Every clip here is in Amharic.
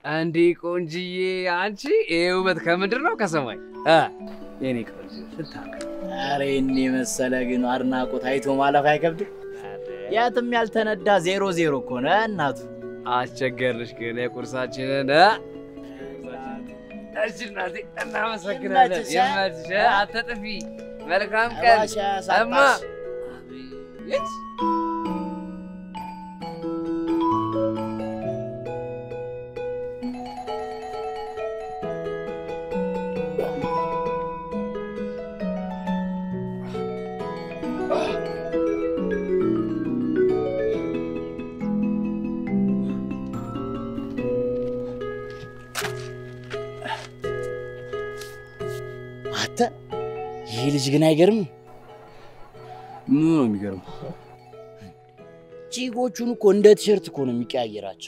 እንዴ ቆንጅዬ፣ አንቺ ይሄ ውበት ከምድር ነው ከሰማይ? እ የኔ ቆንጆ ስታምር ኧረ እኔ መሰለ ግን አድናቆት አይቶ ማለፍ አይከብድም። የትም ያልተነዳ ዜሮ ዜሮ እኮ ነው እናቱ። አስቸገርሽ ግን የቁርሳችንን እ? እሺ እናቴ እናመሰግናለን። ይመችሽ፣ ይመችሽ፣ አትጥፊ። መልካም ቀን እባክሽ አያሳጣሽ። እማ። አቤት አንተ ይህ ልጅ ግን አይገርምም? ምኑ ነው የሚገርመው? ቺኮቹን እኮ እንደ ቲሸርት እኮ ነው የሚቀያየራቸው።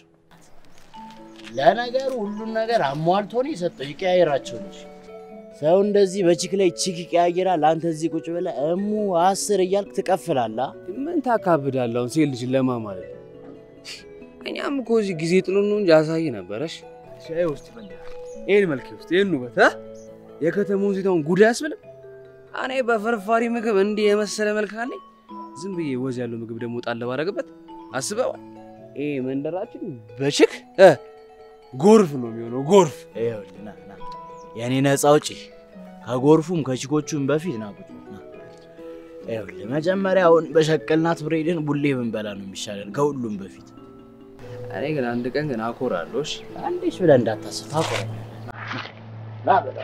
ለነገሩ ሁሉን ነገር አሟልቶ ነው የሰጠው። ይቀያየራቸው እንጂ ሰው እንደዚህ በቺክ ላይ ቺክ ይቀያየራል። አንተ እዚህ ቁጭ ብለህ እሙ አስር እያልክ ትቀፍላለህ። ምን ታካብዳለህ? አሁን ሴት ልጅ ለማ ማለት ነው። እኛም እኮ እዚህ ጊዜ ጥሎ ነው እንጂ አሳይ ነበረሽ። ሻይ ውስጥ ይፈኛል። ይህን መልክ ውስጥ ይህን ውበት እ? የከተማውን ሴታውን ጉድ አያስብልም? እኔ በፍርፋሪ ምግብ እንዲህ የመሰለ መልክ አለኝ። ዝም ብዬ ወዝ ያለው ምግብ ደግሞ ጣል ባረግበት አስበዋል። ይሄ መንደራችን በችክ እ ጎርፍ ነው የሚሆነው ጎርፍ። ይኸውልህ ና ና የእኔ ነፃ አውጪ ከጎርፉም ከቺኮቹም በፊት ና ቁጭ በል፣ ና። ይኸውልህ መጀመሪያ አሁን በሸቀልናት ብሬድን ቡሌ ብንበላ ነው የሚሻለን ከሁሉም በፊት። እኔ ግን አንድ ቀን ግን አኮራለሁ። እሺ አንዴሽ ብለህ እንዳታስብ ታቆረ ና በላ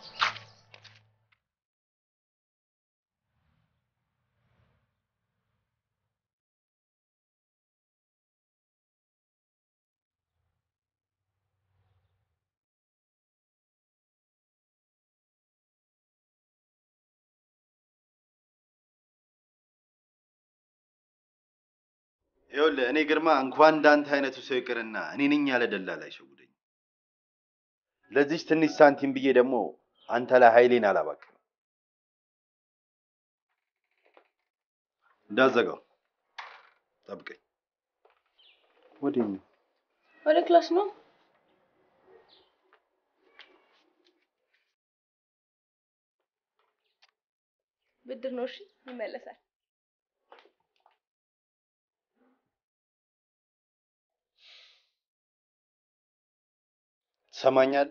ይኸውልህ እኔ ግርማ እንኳን እንዳንተ አይነቱ ሰው ይቅርና እኔ ነኝ ያለ ደላላ አይሸውደኝ። ለዚች ትንሽ ሳንቲም ብዬ ደግሞ አንተ ላይ ኃይሌን አላባክንም። እንዳዘጋው ጠብቀኝ። ወዴት ነው? ወደ ክላስ ነው። ብድር ነው። እሺ ይመለሳል። ትሰማኛለህ?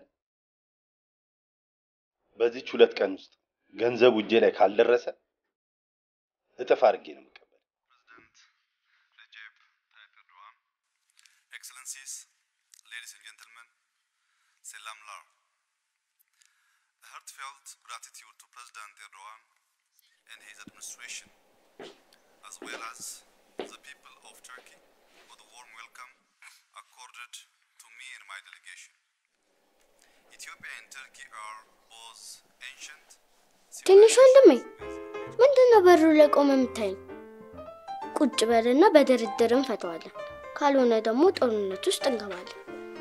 በዚች ሁለት ቀን ውስጥ ገንዘቡ እጄ ላይ ካልደረሰ እጥፍ አድርጌ ነው የምቀበል። Excellencies, ladies and gentlemen, Selam Lar. A heartfelt gratitude to President Erdogan and his administration, as well as the people of Turkey, for the warm welcome accorded to me and my delegation. Ethiopia and Turkey are both ancient. ትንሽ ወንድሜ ምንድን ነው በሩ ላይ ቆመ የምታይኝ? ቁጭ በልና በድርድር እንፈተዋለን። ካልሆነ ደግሞ ጦርነት ውስጥ እንገባለን።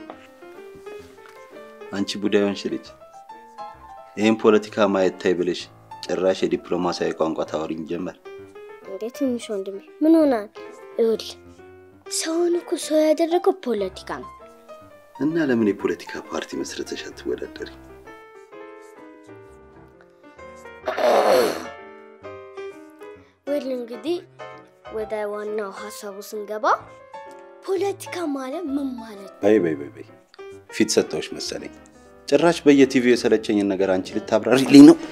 አንቺ ቡዳይ ሆንሽ ልጅ ይህን ፖለቲካ ማየት ታይ ብለሽ ጭራሽ የዲፕሎማሲያዊ ቋንቋ ታወሪኝ ጀመር። እንዴ ትንሽ ወንድሜ ምን ሆናል? ይኸውልህ ሰውን እኮ ሰው ያደረገው ፖለቲካ ነው። እና ለምን የፖለቲካ ፓርቲ መስረተሽ አትወዳደሪ? ወል እንግዲህ ወደ ዋናው ሀሳቡ ስንገባ ፖለቲካ ማለት ምን ማለት ነው? በይ በይ በይ በይ ፊት ሰጠዎች መሰለኝ። ጭራሽ በየቲቪው የሰለቸኝን ነገር አንቺ ልታብራሪልኝ ነው?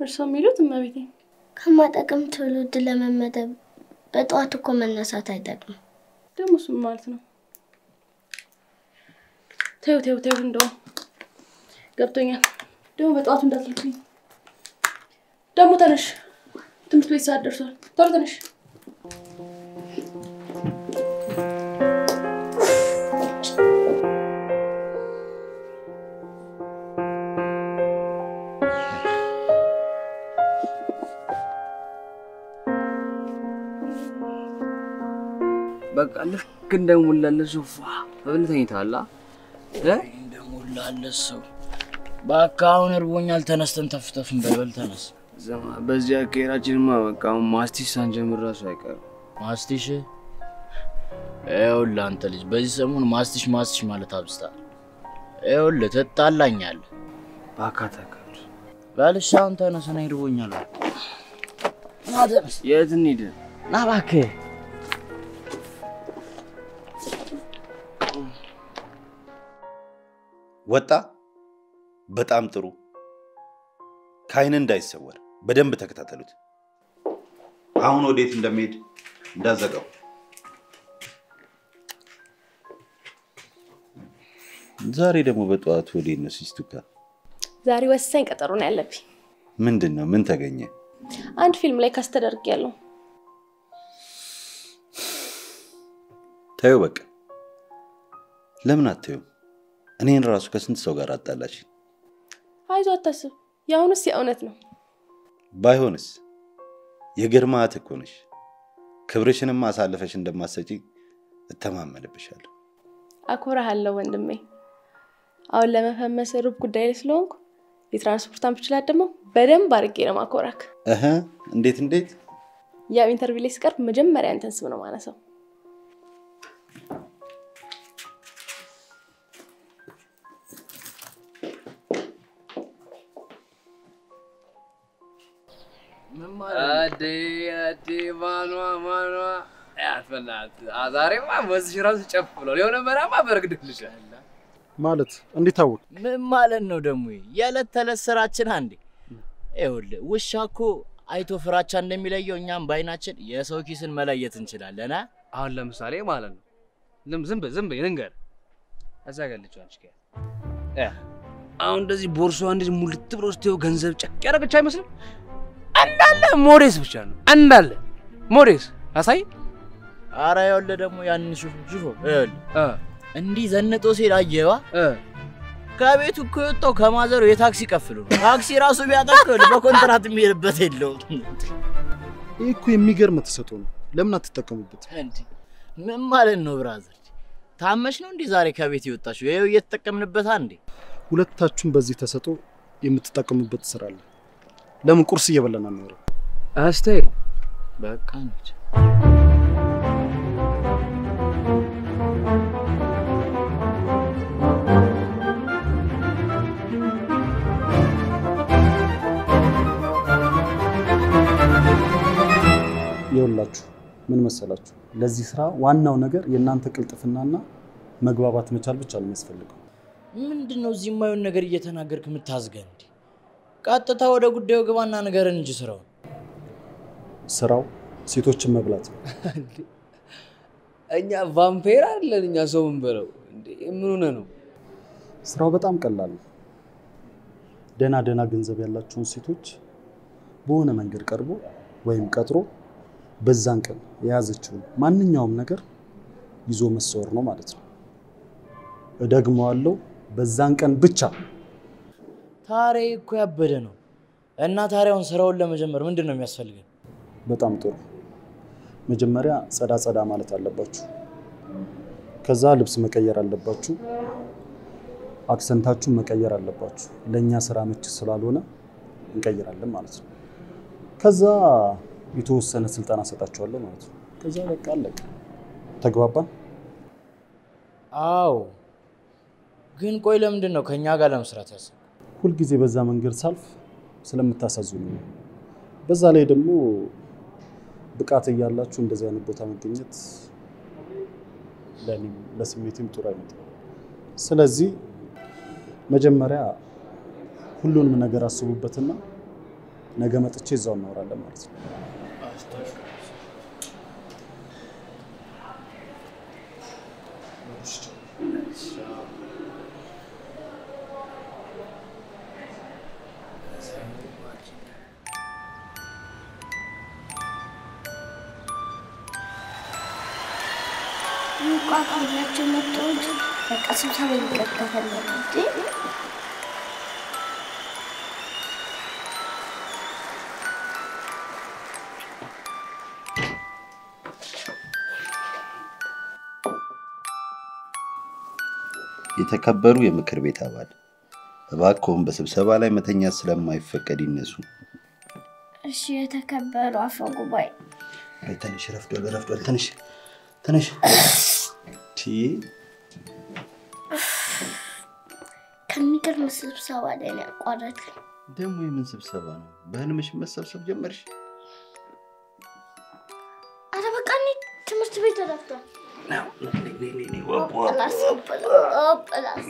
እርስዎ የሚሉት እመቤቴ። ከማጠቅም ትውልድ ለመመደብ በጠዋት እኮ መነሳት አይጠቅምም። ደግሞ እሱም ማለት ነው። ተይው ተይው ተይው፣ እንደውም ገብቶኛል። ደግሞ በጠዋቱ እንዳትልኩኝ። ደግሞ ተነሽ፣ ትምህርት ቤት ሰዓት ደርሷል። ቶሎ ተነሽ። በቃ ልክ እንደሞላለት ሶፋ ብለህ ተኝተሃል። አ? እ? እንደሞላለት ሰው በቃ አሁን እርቦኛል። ተነስተን ተፍተፍን በልበል ተነስ። ስማ፣ በዚህ አካሄዳችንማ በቃ አሁን ማስቲሽ ሳንጀምር እራሱ አይቀርም። ማስቲሽ ይኸውልህ፣ አንተ ልጅ በዚህ ሰሞን ማስቲሽ ማስቲሽ ማለት አብዝታል። ይኸውልህ ትጣላኛለህ። እባክህ አታካብድ። በልሽ አሁን ተነስ፣ እኔ እርቦኛል። ና ተነስ፣ የት እንሂድ? ና እባክህ። ወጣ። በጣም ጥሩ። ከአይን እንዳይሰወር በደንብ ተከታተሉት። አሁን ወዴት እንደሚሄድ እንዳዘጋው። ዛሬ ደግሞ በጠዋቱ ወዴት ነው ሲስቱካ? ዛሬ ወሳኝ ቀጠሮ ነው ያለብኝ። ምንድን ነው? ምን ተገኘ? አንድ ፊልም ላይ ካስ ተደርጌያለሁ። ታዩ በቃ ለምን አታዩም? እኔን ራሱ ከስንት ሰው ጋር አጣላች። አይዞህ አታስብ፣ የአሁኑስ የእውነት ነው። ባይሆንስ የግርማ እህት እኮ ነሽ። ክብርሽንም አሳልፈሽ እንደማሰጪ እተማመንብሻለሁ። አኮራሃለሁ ወንድሜ። አሁን ለመፈመስ ሩብ ጉዳይ ላይ ስለሆንኩ የትራንስፖርት አምፕችላት ደግሞ በደንብ አድርጌ ነው ማኮራክ። እህ እንዴት እንዴት? ያው ኢንተርቪው ላይ ስቀርብ መጀመሪያ አንተን ስም ነው ማነሳው። አዴ አዴ ማኗ ማኗ ያት በእናትህ አ- ዛሬማ በዚህ ራሱ ጨፍ ብሏል። የሆነ መራማ በረግድልሻል። ማለት እንዴት አወቅ? ምን ማለት ነው ደግሞ? ይሄ? የዕለት ተዕለት ስራችን አንዴ። ይኸውልህ ውሻ እኮ አይቶ ፍራቻ እንደሚለየው እኛም በአይናችን የሰው ኪስን መለየት እንችላለን። አ? አሁን ለምሳሌ ማለት ነው ዝም ዝም በይ ዝም በይ ልንገር እዛ ጋር ልጅ አንቺ ጋር እ አሁን እንደዚህ ቦርሳዋ እንደዚህ ሙልት ብሎ ስትይው ገንዘብ ጨቅ ያደረገች አይመስልም? እንዳለ ሞዴስ ብቻ ነው እንዳለ ሞዴስ አሳይ አረ ይኸውልህ ደግሞ ያንን ሹፉ ሹፉ ይኸውልህ እ እንዲህ ዘንጦ ሲል አየዋ እ ከቤቱ እኮ የወጣው ከማዘሩ የታክሲ ከፍሎ ነው። ታክሲ ራሱ ቢያጠቅ በኮንትራት የሚሄድበት የለውም። ይህ እኮ የሚገርም ተሰጥኦ ነው። ለምን አትጠቀሙበት? እንዲህ ምን ማለት ነው ብራዘር? ታመሽ ነው እንዲህ ዛሬ ከቤት የወጣችው? ይኸው እየተጠቀምንበት አንዴ ሁለታችሁም በዚህ ተሰጥኦ የምትጠቀሙበት ስራ አለ። ለምን ቁርስ እየበላን አንኖርም? አስቴ በቃ እንጂ ይኸውላችሁ ምን መሰላችሁ፣ ለዚህ ስራ ዋናው ነገር የእናንተ ቅልጥፍናና መግባባት መቻል ብቻ ነው የሚያስፈልገው። ምንድን ነው እዚህ የማየውን ነገር እየተናገርክ የምታዝገን? እንዲ ቀጥታ ወደ ጉዳዩ ግባና ንገረን እንጂ ስራውን። ስራው ሴቶችን መብላት ነው። እኛ ቫምፔር አይደለን እኛ ሰው ምን በለው እንዴ ምን ሆነ ነው ስራው በጣም ቀላል ነው። ደህና ደህና ገንዘብ ያላቸውን ሴቶች በሆነ መንገድ ቀርቦ ወይም ቀጥሮ በዛን ቀን የያዘችውን ማንኛውም ነገር ይዞ መሰወር ነው ማለት ነው። እደግመዋለሁ፣ በዛን ቀን ብቻ። ታሬ እኮ ያበደ ነው። እና ታዲያውን ስራውን ለመጀመር ምንድን ነው የሚያስፈልገን? በጣም ጥሩ። መጀመሪያ ጸዳ ጸዳ ማለት አለባችሁ። ከዛ ልብስ መቀየር አለባችሁ። አክሰንታችሁን መቀየር አለባችሁ። ለእኛ ስራ ምች ስላልሆነ እንቀይራለን ማለት ነው። ከዛ የተወሰነ ስልጠና ሰጣችኋለሁ ማለት ነው። ከዛ በቃ አለቀ። ተግባባን? አዎ። ግን ቆይ ለምንድን ነው ከእኛ ጋር ለመስራት ያሰብ? ሁልጊዜ በዛ መንገድ ሳልፍ ስለምታሳዝኑ ነው። በዛ ላይ ደግሞ ብቃት እያላችሁ እንደዚህ አይነት ቦታ መገኘት ለእኔም ለስሜቴም ጥሩ አይመጣም። ስለዚህ መጀመሪያ ሁሉንም ነገር አስቡበትና ነገ መጥቼ እዛው እናወራለን ማለት ነው። ይቋቋምላቸው መጥተውት በቃ ስብሰባ ይቀጥላል እንጂ የተከበሩ የምክር ቤት አባል እባክዎን በስብሰባ ላይ መተኛት ስለማይፈቀድ ይነሱ። እሺ፣ የተከበሩ አፈ ጉባኤ አይ ትንሽ ረፍዷል፣ ረፍዷል። ትንሽ ትንሽ ቲ ከሚገርም ስብሰባ ላይ ነው ያቋረጥኩኝ። ደግሞ የምን ስብሰባ ነው? በህልምሽ መሰብሰብ ጀመርሽ? አረ በቃ እኔ ትምህርት ቤት ረፍዷል። ኦፕላስ ኦፕላስ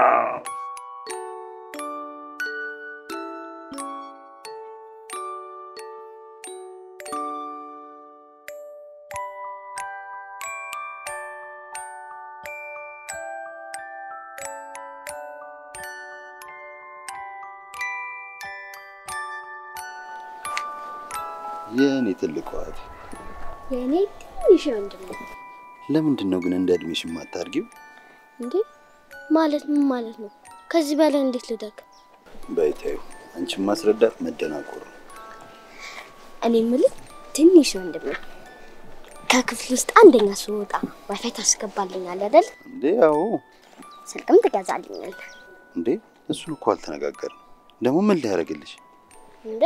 የእኔ ትልቁ እህት፣ የእኔ ትንሽ ወንድም ነው ለምንድን ነው ግን እንደ እድሜሽ የማታድጊው? እንዴ? ማለት ምን ማለት ነው? ከዚህ በላይ እንዴት ልደግ? በይታዩ አንቺን ማስረዳት መደናቆር ነው። እኔ የምልህ ትንሽ ወንድም ነው። ከክፍል ውስጥ አንደኛ ስወጣ ዋይፋይ ታስገባልኛል አይደል? እንዴ ያው ስልክም ትገዛልኛል እንዴ እሱን እኮ አልተነጋገርም። ደግሞ ምን ሊያደርግልሽ? እንዴ?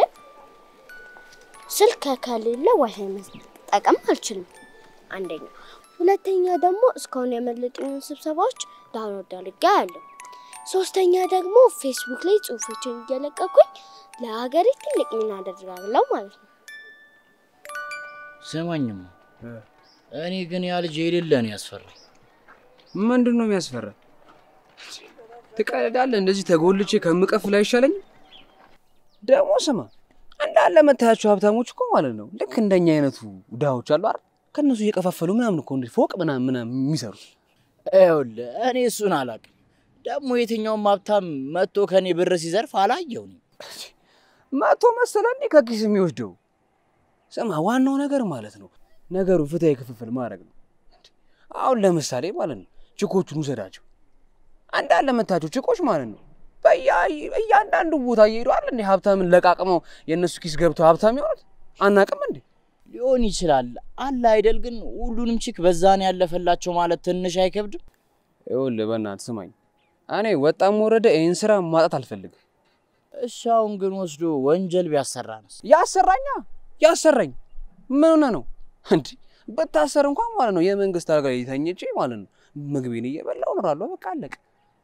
ስልክ ከሌለ ዋይፋይ መጠቀም አልችልም። አንደኛ። ሁለተኛ ደግሞ እስካሁን ያመለጡኝን ስብሰባዎች ዳውንሎድ አድርጌ ያለሁ። ሶስተኛ ደግሞ ፌስቡክ ላይ ጽሁፎችን እየለቀኩኝ ለሀገሬ ትልቅ ሚና አደርጋለሁ ማለት ነው። ስማኝማ፣ እኔ ግን ያ ልጅ የሌለ ነው ያስፈራኝ። ምንድን ነው የሚያስፈራ? ትቀልዳለህ? እንደዚህ ተጎልቼ ከምቀፍል አይሻለኝም? ደግሞ ስማ እንዳለ መታያቸው ሀብታሞች እኮ ማለት ነው ልክ እንደኛ አይነቱ ድሃዎች አሉ አይደል? ከእነሱ እየከፋፈሉ ምናምን እኮ እንደ ፎቅ ምናምን ምናምን የሚሰሩት ይኸውልህ እኔ እሱን አላውቅም። ደግሞ የትኛውም ሀብታም መጥቶ ከኔ ብር ሲዘርፍ አላየው ነው። መቶ መሰለ እንዴ ከኪስ የሚወስደው? ስማ ዋናው ነገር ማለት ነው ነገሩ ፍትሃዊ ክፍፍል ማድረግ ነው። አሁን ለምሳሌ ማለት ነው ችኮቹን ውሰዳቸው። አንዳንድ ለመታቸው ችኮች ማለት ነው በያ- እያንዳንዱ ቦታ እየሄዱ አለ እንዴ ሀብታምን ለቃቅመው የእነሱ ኪስ ገብተው ሀብታም የሆኑት አናቅም እንዴ? ሊሆን ይችላል አለ አይደል? ግን ሁሉንም ቺክ በዛን ያለፈላቸው ማለት ትንሽ አይከብድም? ይኸውልህ በእናትህ ስማኝ፣ እኔ ወጣም ወረደ ይህን ስራ ማጣት አልፈልግም። እሺ አሁን ግን ወስዶ ወንጀል ቢያሰራንስ? ያሰራኛ ያሰራኝ ምን ሆነ ነው እንዲ ብታሰር እንኳን ማለት ነው የመንግስት አልጋ ላይ ተኝቼ ማለት ነው ምግቤን እየበላሁ እኖራለሁ። በቃ አለቀ።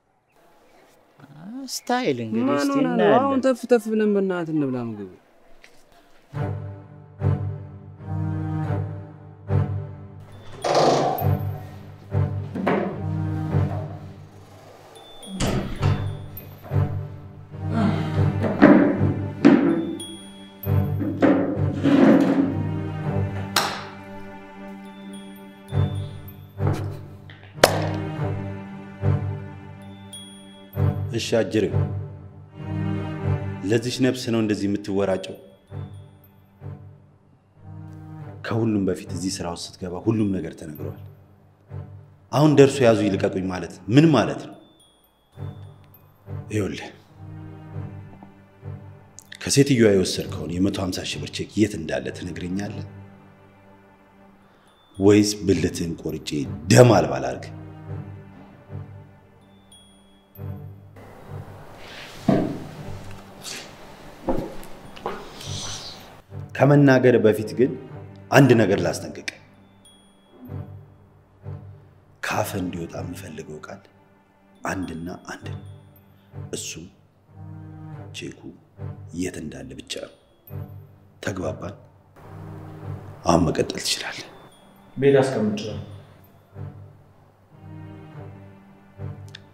ስታይል እንግዲህ ምን እስቲ ሆነ ነው አሁን እናያለን። ተፍ ተፍ ብለን በእናትህ እንብላ ምግብ። እሺ አጅሬው፣ ለዚች ነፍስ ነው እንደዚህ የምትወራጨው? ከሁሉም በፊት እዚህ ስራ ውስጥ ስትገባ ሁሉም ነገር ተነግሯል። አሁን ደርሶ ያዙ ይልቀቁኝ ማለት ምን ማለት ነው? ይኸውልህ ከሴትዮዋ የወሰድከውን የመቶ ሀምሳ ሺህ ብር ቼክ የት እንዳለ ትነግረኛለህ ወይስ ብልትህን ቆርጬ ደም አልባ ላድርግ? ከመናገር በፊት ግን አንድ ነገር ላስጠንቅቅ። ካፍ እንዲወጣ የምፈልገው ቃል አንድና አንድ ነው። እሱም ቼኩ የት እንዳለ ብቻ ነው። ተግባባን? አሁን መቀጠል ትችላለህ። ቤት አስቀምጬዋለሁ።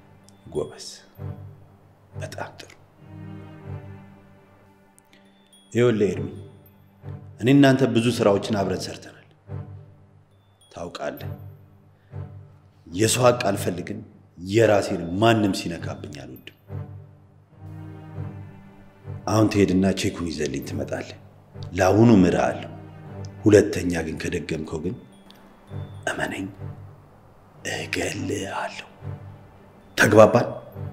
ጎበዝ፣ በጣም ጥሩ። ይኸውልህ ኤርሚ፣ እኔ እናንተ ብዙ ስራዎችን አብረን ሰርተናል። ታውቃለህ፣ የሰው ሀቅ አልፈልግም፣ የራሴን ማንም ሲነካብኝ አልወድም። አሁን ትሄድና ቼኩን ይዘልኝ ትመጣለህ። ለአሁኑ ምርሃለሁ። ሁለተኛ ግን ከደገምከው ግን እመነኝ እገልሃለሁ። ተግባባን?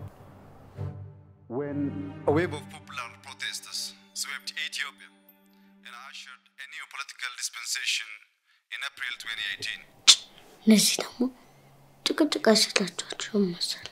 When a wave of popular protesters swept Ethiopia and ushered a new political dispensation in April 2018, እነዚህ ደግሞ ጭቅጭቅ አይሰላቸዋቸውም መሰል።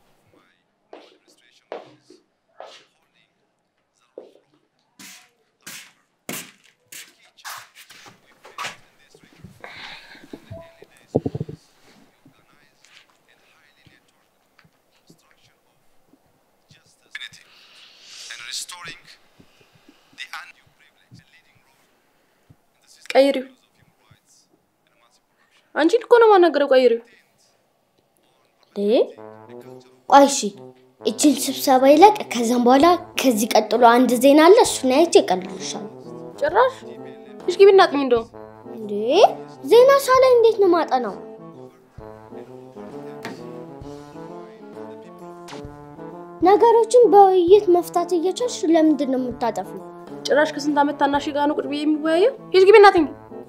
unity and restoring the undue privilege and leading role in the system ቀይሪው። of human rights and massive corruption. አንቺን እኮ ነው የማናገረው። ቀይሪው። እንዴ ቆይ እሺ፣ እችን ስብሰባ ይለቅ። ከዛም በኋላ ከዚህ ቀጥሎ አንድ ዜና አለ። እሱን አይቼ እቀልልሻለሁ። ጭራሽ እሽ ግቢ እናጥኝ እንደው እንዴ ዜና ሳላይ እንዴት ነው ማጠናው? ነገሮችን በውይይት መፍታት እየቻልሽ ለምንድን ነው የምታጠፊው? ጭራሽ ከስንት ዓመት ታናሽ ጋር ነው ቁጭ ብዬ የሚወያየው? ሂጅ ግቢ እናጥኝ።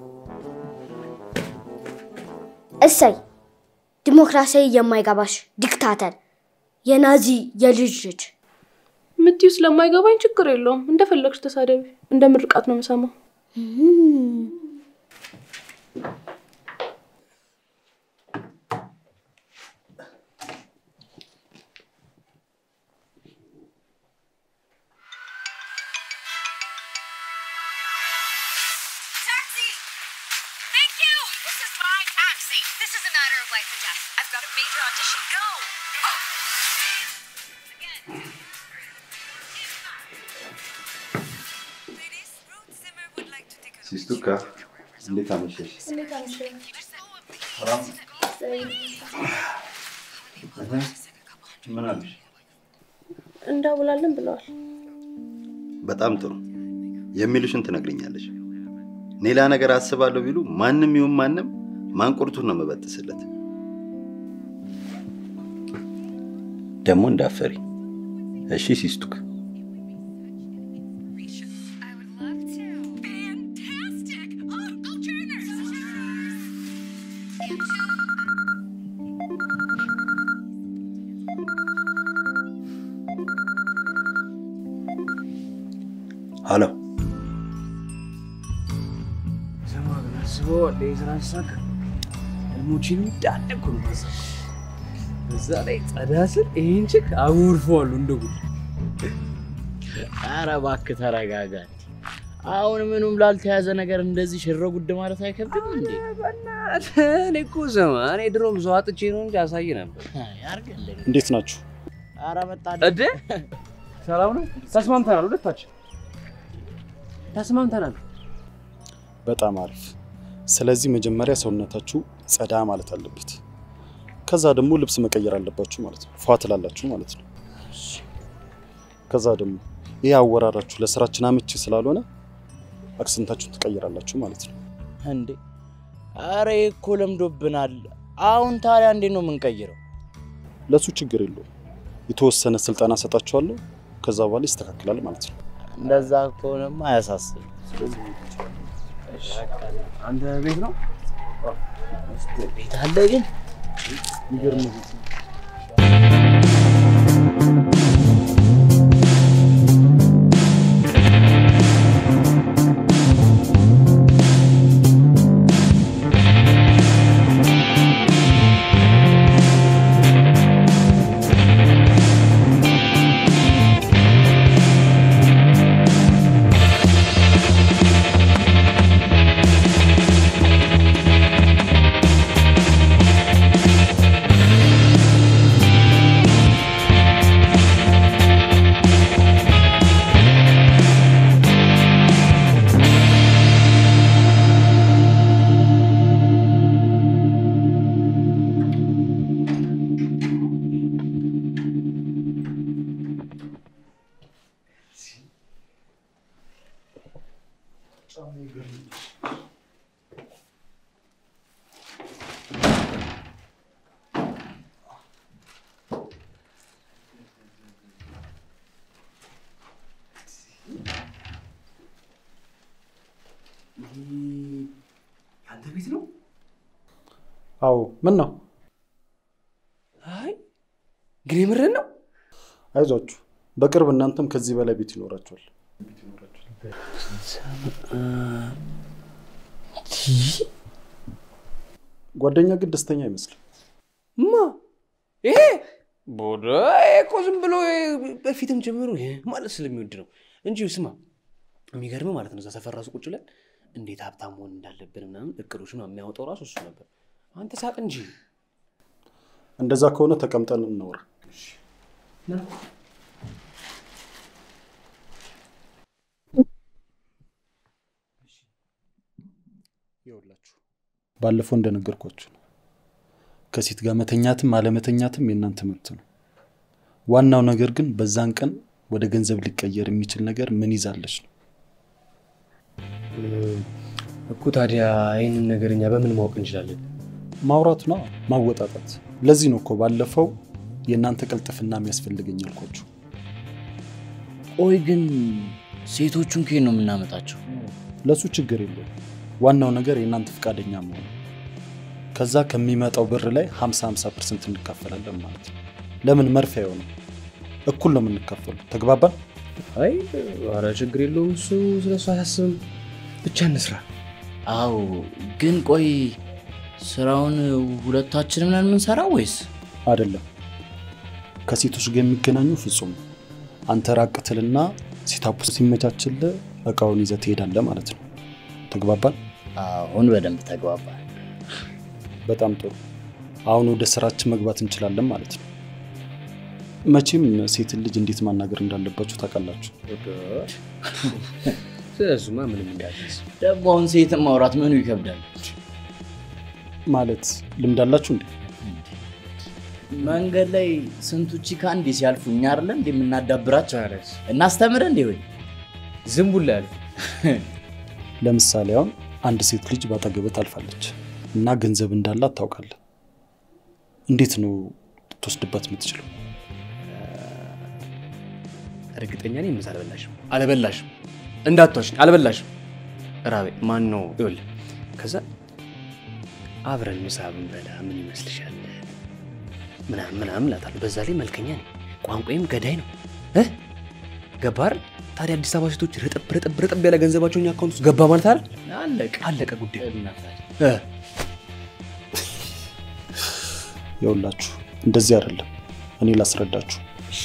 እሰይ ዲሞክራሲያዊ የማይገባሽ ዲክታተር፣ የናዚ የልጅ ልጅ። ምትዩ ስለማይገባኝ ችግር የለውም። እንደፈለግሽ ተሳደቢ። እንደ ምርቃት ነው የምሰማው። Taxi! Thank you! This is my taxi. This is a matter of life and death. I've got a major audition. Go! Again. Ladies, Ruth Zimmer would like to take a ሲስቱካ እንዴት አመሸሽ? ምን አለሽ? እንዳውላለን ብለዋል። በጣም ጥሩ። የሚሉሽን ትነግርኛለሽ። ሌላ ነገር አስባለሁ ቢሉ ማንም ይሁን ማንም ማንቁርቱን ነው የምበጥስለት። ደግሞ እንዳፈሪ እሺ ሲስቱክ። I would love to. Fantastic! Oh, go Turners! ሀሎ ስማ ግን አስበው አለ የስራ ሲሳካ ህልሞችን እንዳለ እኮ ነው የማሳካው። በዛ ላይ ጸዳ ስል ይህን ችክ አጎርፈዋለሁ እንደ ጉድ። ኧረ እባክህ ተረጋጋ። አሁን ምኑም ላልተያዘ ነገር እንደዚህ ሽረ ጉድ ማለት አይከብድም እንዴ? በእናትህ እኔ እኮ ስማ እኔ ድሮም ሰው አጥቼ ነው እንጂ አሳይ ነበር። ያርግልኝ። እንዴት ናችሁ? ኧረ መጣ እዴ ሰላም ነው? ተስማምተናል፣ ሁለታችን ተስማምተናል። በጣም አሪፍ። ስለዚህ መጀመሪያ ሰውነታችሁ ጸዳ ማለት አለበት። ከዛ ደግሞ ልብስ መቀየር አለባችሁ ማለት ነው። ፏ ትላላችሁ ማለት ነው። ከዛ ደግሞ ይህ አወራራችሁ ለስራችን አመቺ ስላልሆነ አክሰንታችሁን ትቀይራላችሁ ማለት ነው። እንዴ ኧረ ይሄ እኮ ለምዶብናል። አሁን ታዲያ እንዴት ነው የምንቀይረው? ለሱ ችግር የለውም። የተወሰነ ስልጠና ሰጣችኋለሁ። ከዛ በኋላ ይስተካከላል ማለት ነው። እንደዛ ከሆነማ አያሳስብም። አንተ ቤት ነው? ቤት አለ ግን ይገርም ቤት ነው። Thank አንተ ቤት ነው? አዎ ምን ነው? አይ ግን የምርህን ነው? አይዟችሁ፣ በቅርብ እናንተም ከዚህ በላይ ቤት ይኖራችኋል። ጓደኛ ግን ደስተኛ አይመስልም። ማ ይሄ ቦዳ ይሄ እኮ ዝም ብሎ በፊትም ጀምሮ ይሄ ማለት ስለሚወድ ነው እንጂ ስማ፣ የሚገርም ማለት ነው። እዛ ሰፈር ራሱ ቁጭ ብለን እንዴት ሀብታም መሆን እንዳለብን ምናምን እቅዶች ምናምን የሚያወጣው ራሱ እሱ ነበር። አንተ ሳቅ እንጂ እንደዛ ከሆነ ተቀምጠን እናውራ። ይኸውላችሁ ባለፈው እንደነገርኳችሁ ነው። ከሴት ጋር መተኛትም አለመተኛትም የእናንተ መብት ነው። ዋናው ነገር ግን በዛን ቀን ወደ ገንዘብ ሊቀየር የሚችል ነገር ምን ይዛለች ነው። እኮ ታዲያ ይህንን ነገር እኛ በምን ማወቅ እንችላለን? ማውራት ነው፣ ማወጣጣት። ለዚህ ነው እኮ ባለፈው የእናንተ ቅልጥፍና የሚያስፈልገኝ ያልኳችሁ። ቆይ ግን ሴቶቹን ከየት ነው የምናመጣቸው? ለእሱ ችግር የለውም። ዋናው ነገር የእናንተ ፈቃደኛ መሆኑ። ከዛ ከሚመጣው ብር ላይ 50 50 ፐርሰንት እንካፈላለን ማለት ነው። ለምን መርፌ አይሆንም? እኩል ነው የምንካፈሉ። ተግባባን? አይ ኧረ ችግር የለውም እሱ ስለ እሱ አያስብም። ብቻ እንስራ። አዎ ግን ቆይ ስራውን ሁለታችንም ነን የምንሰራው ወይስ? አይደለም። ከሴቶች ጋር የሚገናኙ ፍጹም ነው። አንተ ራቅ ትልና ሴታፑ ሲመቻችልህ እቃውን ይዘህ ትሄዳለህ ማለት ነው። ተግባባን? አሁን በደንብ ተግባባል። በጣም ጥሩ። አሁን ወደ ስራችን መግባት እንችላለን ማለት ነው። መቼም ሴትን ልጅ እንዴት ማናገር እንዳለባችሁ ታውቃላችሁ። ስለ እሱማ ምንም እንዳትስ ደግሞ አሁን ሴትን ማውራት ምኑ ይከብዳል? ማለት ልምድ አላችሁ እንዴ? መንገድ ላይ ስንቱ ቺካ እንዴ ሲያልፉ እኛ አይደለ እንዴ የምናዳብራቸው? እናስተምር እንዴ ወይ ዝም ቡላ ያሉ ለምሳሌ አሁን አንድ ሴት ልጅ ባጠገብህ ታልፋለች እና ገንዘብ እንዳላት ታውቃለህ። እንዴት ነው ልትወስድባት የምትችለው? እርግጠኛ ነኝ ምሳ አልበላሽም አልበላሽም፣ እንዳትዋሽኝ አልበላሽም። ራቤ ማን ነው? ይኸውልህ ከዛ አብረን ምሳ ብንበላ ምን ይመስልሻል ምናምን ምናምን እላታለሁ። በዛ ላይ መልከኛ ነኝ፣ ቋንቋዬም ገዳይ ነው እ ገባር ታዲያ አዲስ አበባ ሴቶች ረጠብ ረጠብ ረጠብ ያለ ገንዘባቸው እኛ አካውንት ውስጥ ገባ ማለት አይደል? አለቀ አለቀ ጉዳይ። እናታችን እ ይኸውላችሁ እንደዚህ አይደለም። እኔ ላስረዳችሁ።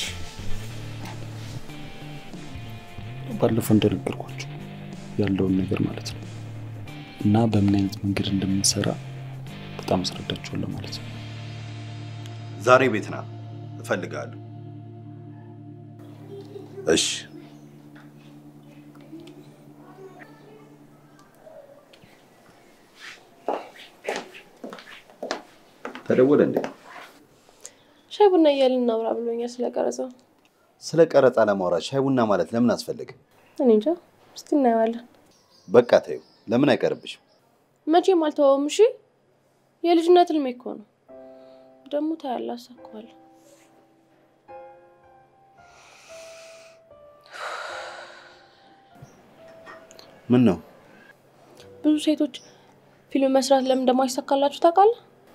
ባለፈው እንደነገርኳችሁ ያለውን ነገር ማለት ነው እና በምን አይነት መንገድ እንደምንሰራ በጣም አስረዳችኋለሁ ማለት ነው። ዛሬ ቤት ና እፈልጋለሁ። እሺ ተደወለ እንዴ? ሻይ ቡና እያልን እናውራ ብሎኛል ስለ ቀረጻው። ስለ ቀረጻ ለማውራት ሻይ ቡና ማለት ለምን አስፈለገ? እኔ እንጃ፣ እስቲ እናየዋለን። በቃ ተይው፣ ለምን አይቀርብሽም? መቼም አልተወውም። እሺ፣ የልጅነት ህልሜ እኮ ነው። ደግሞ ታያለህ፣ አሳካዋለሁ። ምን ነው ብዙ ሴቶች ፊልም መስራት ለምን እንደማይሳካላችሁ ታውቃለህ?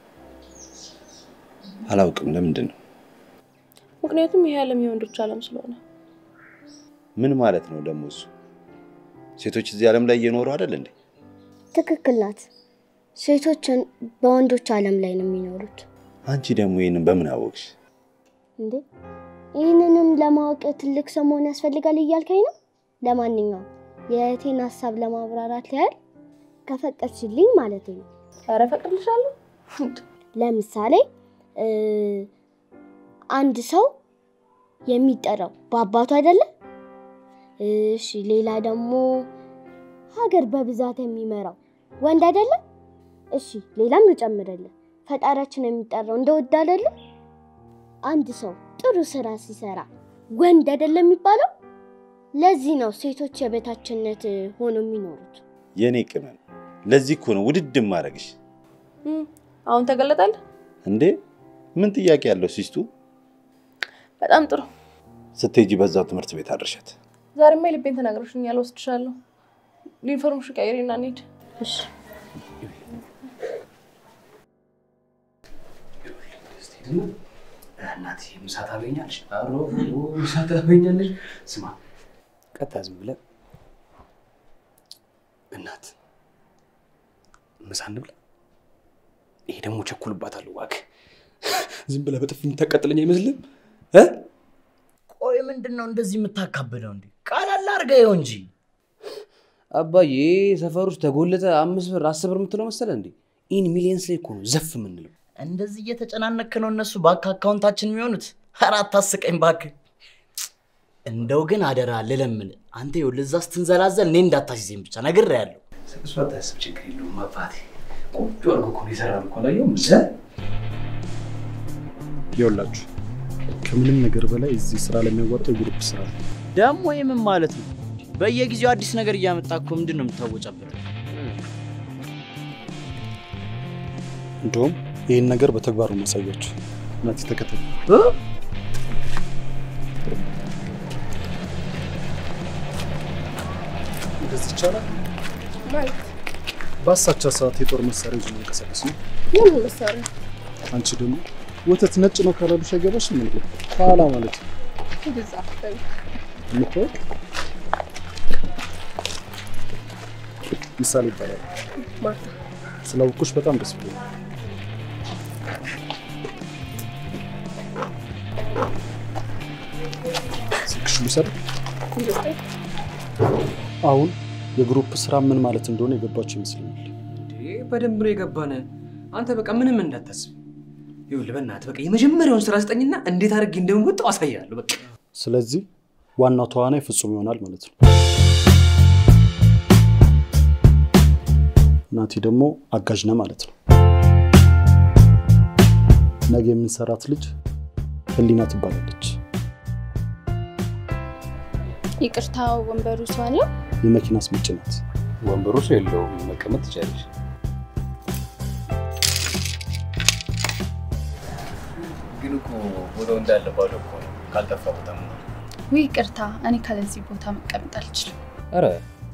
አላውቅም። ለምንድን ነው? ምክንያቱም ይሄ ዓለም የወንዶች ዓለም ስለሆነ። ምን ማለት ነው ደግሞ እሱ? ሴቶች እዚህ ዓለም ላይ እየኖሩ አይደል እንዴ? ትክክል ናት። ሴቶችን በወንዶች ዓለም ላይ ነው የሚኖሩት። አንቺ ደግሞ ይህንን በምን አወቅሽ? እንዴ ይህንንም ለማወቅ ትልቅ ሰው መሆን ያስፈልጋል እያልከኝ ነው? ለማንኛውም የእህቴን ሀሳብ ለማብራራት ያህል ከፈቀድሽልኝ ማለት ነው። ኧረ እፈቅድልሻለሁ። ለምሳሌ እ አንድ ሰው የሚጠራው በአባቱ አይደለም? እሺ፣ ሌላ ደግሞ ሀገር በብዛት የሚመራው ወንድ አይደለም? እሺ፣ ሌላም ልጨምርልህ። ፈጣሪያችን የሚጠራው እንደ ወድ አይደለም? አንድ ሰው ጥሩ ስራ ሲሰራ ወንድ አይደለም የሚባለው? ለዚህ ነው ሴቶች የበታችነት ሆነው የሚኖሩት። የእኔ ቅመም፣ ለዚህ እኮ ነው ውድድ ማድረግሽ። እም፣ አሁን ተገለጣል። እንዴ ምን ጥያቄ ያለው ሲስቱ? በጣም ጥሩ። ስትሄጂ በዛው ትምህርት ቤት አድርሻት። ዛሬማ የልቤን ተናግረሽኛል፣ ወስድሻለሁ። ዩኒፎርምሽን ቀይሪና እንሂድ። እሺ እናቴ ምሳ ታገኛለሽ? ኧረ ምሳ ታገኛለሽ። ስማ ቀጥታ ዝም ብለህ እናት ምሳ እንብላ። ይሄ ደግሞ ቸኩልባታለሁ። እባክህ ዝም ብለህ በጥፊ የምታቃጥለኝ አይመስልም? ቆይ ምንድን ነው እንደዚህ የምታካብደው እንዴ? ቃላላ አድርገው እንጂ አባዬ ሰፈር ውስጥ ተጎለተ አምስት ብር አስር ብር የምትለው መሰለህ እንዴ? ኢን ሚሊየንስ ላይ እኮ ነው ዘፍ የምንለው። እንደዚህ እየተጨናነክ ነው እነሱ ባንክ አካውንታችን የሚሆኑት። ኧረ አታስቀኝ እባክህ። እንደው ግን አደራ ልለምን፣ አንተ ይኸውልህ እዛ ስትንዘላዘል እኔ እንዳታሲዘኝ ብቻ ነግሬሃለሁ። እሱ አታስብ፣ ችግር የለውም አባቴ። ቆንጆ አድርጎ እኮ ነው የሰራን እኮ አላየሁም? እ? ይኸውላችሁ ከምንም ነገር በላይ እዚህ ስራ ለሚያዋጣው የግሩፕ ስራ ነው። ደግሞ የምን ማለት ነው? በየጊዜው አዲስ ነገር እያመጣ እኮ ምንድን ነው የምታወጫበት? እንደውም ይህን ነገር በተግባሩ ማሳያችሁ። ናቲ ተከተል። እንደዚህ ይቻላል? ማለት በአሳቻ ሰዓት የጦር መሳሪያ ይዞ መንቀሳቀስ ነው። የምን መሳሪያ? አንቺ ደግሞ ወተት ነጭ ነው ካላሉሽ አይገባሽም እንዴ? ከኋላ ማለት ነው እንደዛ አትበይ። የምታወቅ ምሳሌ ይባላል። ማርታ ስላወኩሽ በጣም ደስ ብሎኛል። ስልክሽ ልውሰድ። ይመስለኝ አሁን የግሩፕ ስራ ምን ማለት እንደሆነ የገባችሁ ይመስለኛል። እንዴ በደንብ ነው የገባን። አንተ በቃ ምንም እንዳታስብ። ይኸውልህ በእናትህ በቃ የመጀመሪያውን ስራ ስጠኝና እንዴት አድርጌ እንደምወጣው አሳያለሁ። በቃ ስለዚህ ዋናው ተዋናይ ፍጹም ይሆናል ማለት ነው። ናቲ ደግሞ አጋዥ ነህ ማለት ነው። ነገ የምንሰራት ልጅ ህሊና ትባላለች። ይቅርታ ወንበሩ ሰው አለው? የመኪና አስመጪ ናት። ወንበሩ ሰው የለውም፣ መቀመጥ ትችላለች። ግን እኮ ቦታው እንዳለ ባዶ እኮ ነው። ካልጠፋ ቦታ ነው። ውይ ይቅርታ፣ እኔ ካለዚህ ቦታ መቀመጥ አልችልም። ኧረ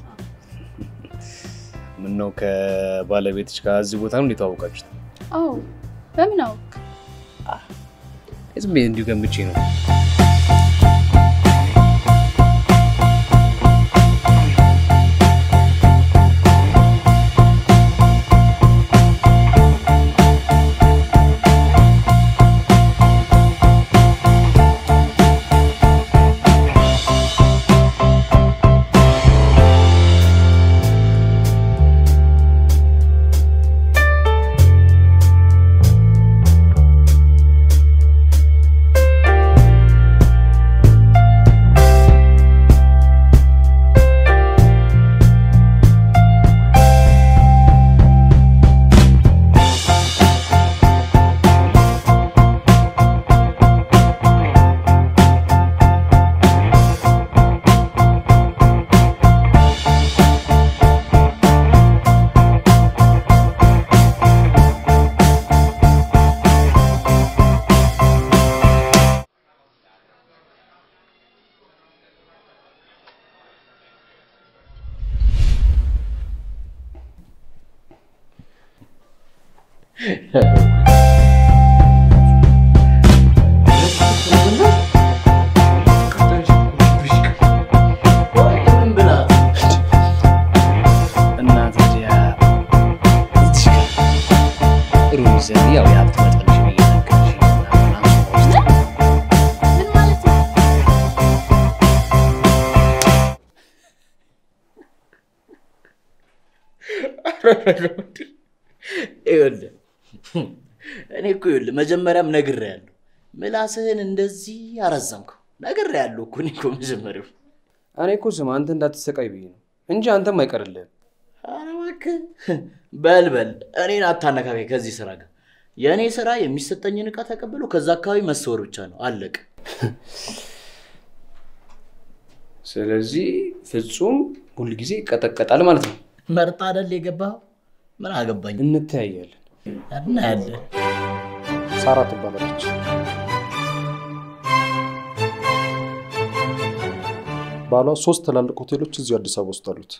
ምነው ከባለቤትሽ ጋር እዚህ ቦታ ነው የተዋወቃችሁት? አዎ፣ በምን አውቅ? ዝም ብዬ እንዲሁ ገምቼ ነው። ያው የሀብት መጠንሽን እየነገርሽ ምን ማለት ነው? ይኸውልህ እኔ እኮ ይኸውልህ መጀመሪያም ነግሬሃለሁ፣ ምላስህን እንደዚህ አረዘምከው። ነግሬሃለሁ እኮ እኔ እኮ መጀመሪያው። እኔ እኮ ስማ አንተ እንዳትሰቃይ ብዬ ነው እንጂ አንተም አይቀርልህም። ኧረ እባክህ በል በል እኔን አታነካከኝ ከዚህ ስራ ጋር። የእኔ ስራ የሚሰጠኝን ዕቃ ተቀብሎ ከዛ አካባቢ መሰወር ብቻ ነው፣ አለቀ። ስለዚህ ፍጹም ሁል ጊዜ ይቀጠቀጣል ማለት ነው። መርጣ አይደል የገባኸው? ምን አገባኝ? እንተያያለን። እናያለን። ሳራ ትባላለች። ባሏ ሶስት ትላልቅ ሆቴሎች እዚሁ አዲስ አበባ ውስጥ አሉት።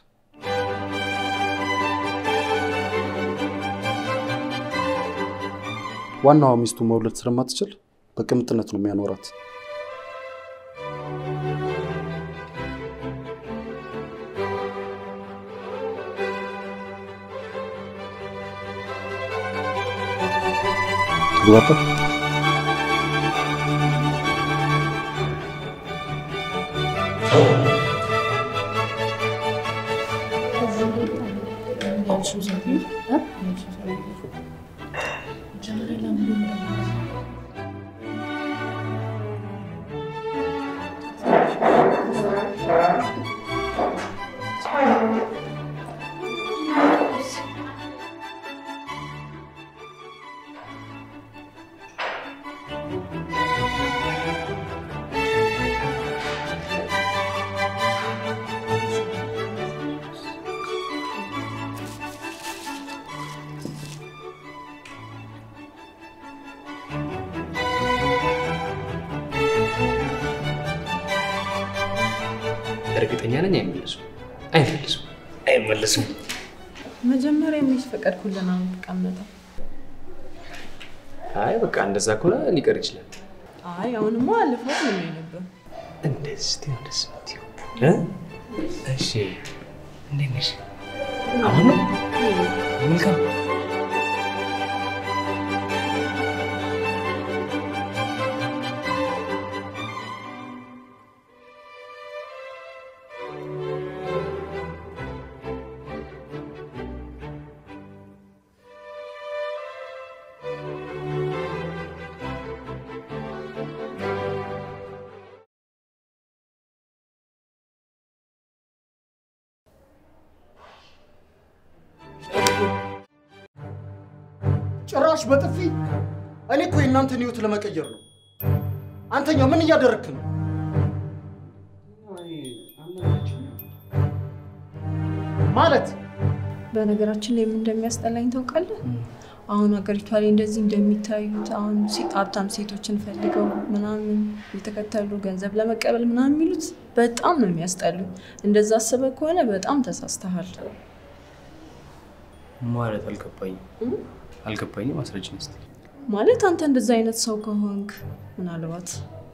ዋናዋ ሚስቱ መውለድ ስለማትችል በቅምጥነት ነው የሚያኖራት። ተግባባን? እርግጠኛ ነኝ አይመለሱም፣ አይመለሱም፣ አይመለሱም። መጀመሪያ እንዴት ፈቀድኩልን? አሁን ተቀመጠው። አይ በቃ እንደዛ ከሆነ ሊቀር ይችላል። አይ አሁንማ አለፈው ምን ነበር? እንደዚህ ነው ደስ የምትይው እ? እሺ እንዴት ነሽ? አሁን ነው መልካም ጭራሽ በጥፊ እኔ እኮ የእናንተን ህይወት ለመቀየር ነው። አንተኛው ምን እያደረግክ ነው? ማለት በነገራችን ላይ ምን እንደሚያስጠላኝ ታውቃለህ? አሁን ሀገሪቷ ላይ እንደዚህ እንደሚታዩት አሁን ሴ- ሀብታም ሴቶችን ፈልገው ምናምን የተከተሉ ገንዘብ ለመቀበል ምናምን የሚሉት በጣም ነው የሚያስጠሉ። እንደዛ አስበህ ከሆነ በጣም ተሳስተሃል። ማለት አልገባኝም፣ አልገባኝም። አስረጅኝ እስኪ። ማለት አንተ እንደዛ አይነት ሰው ከሆንክ ምናልባት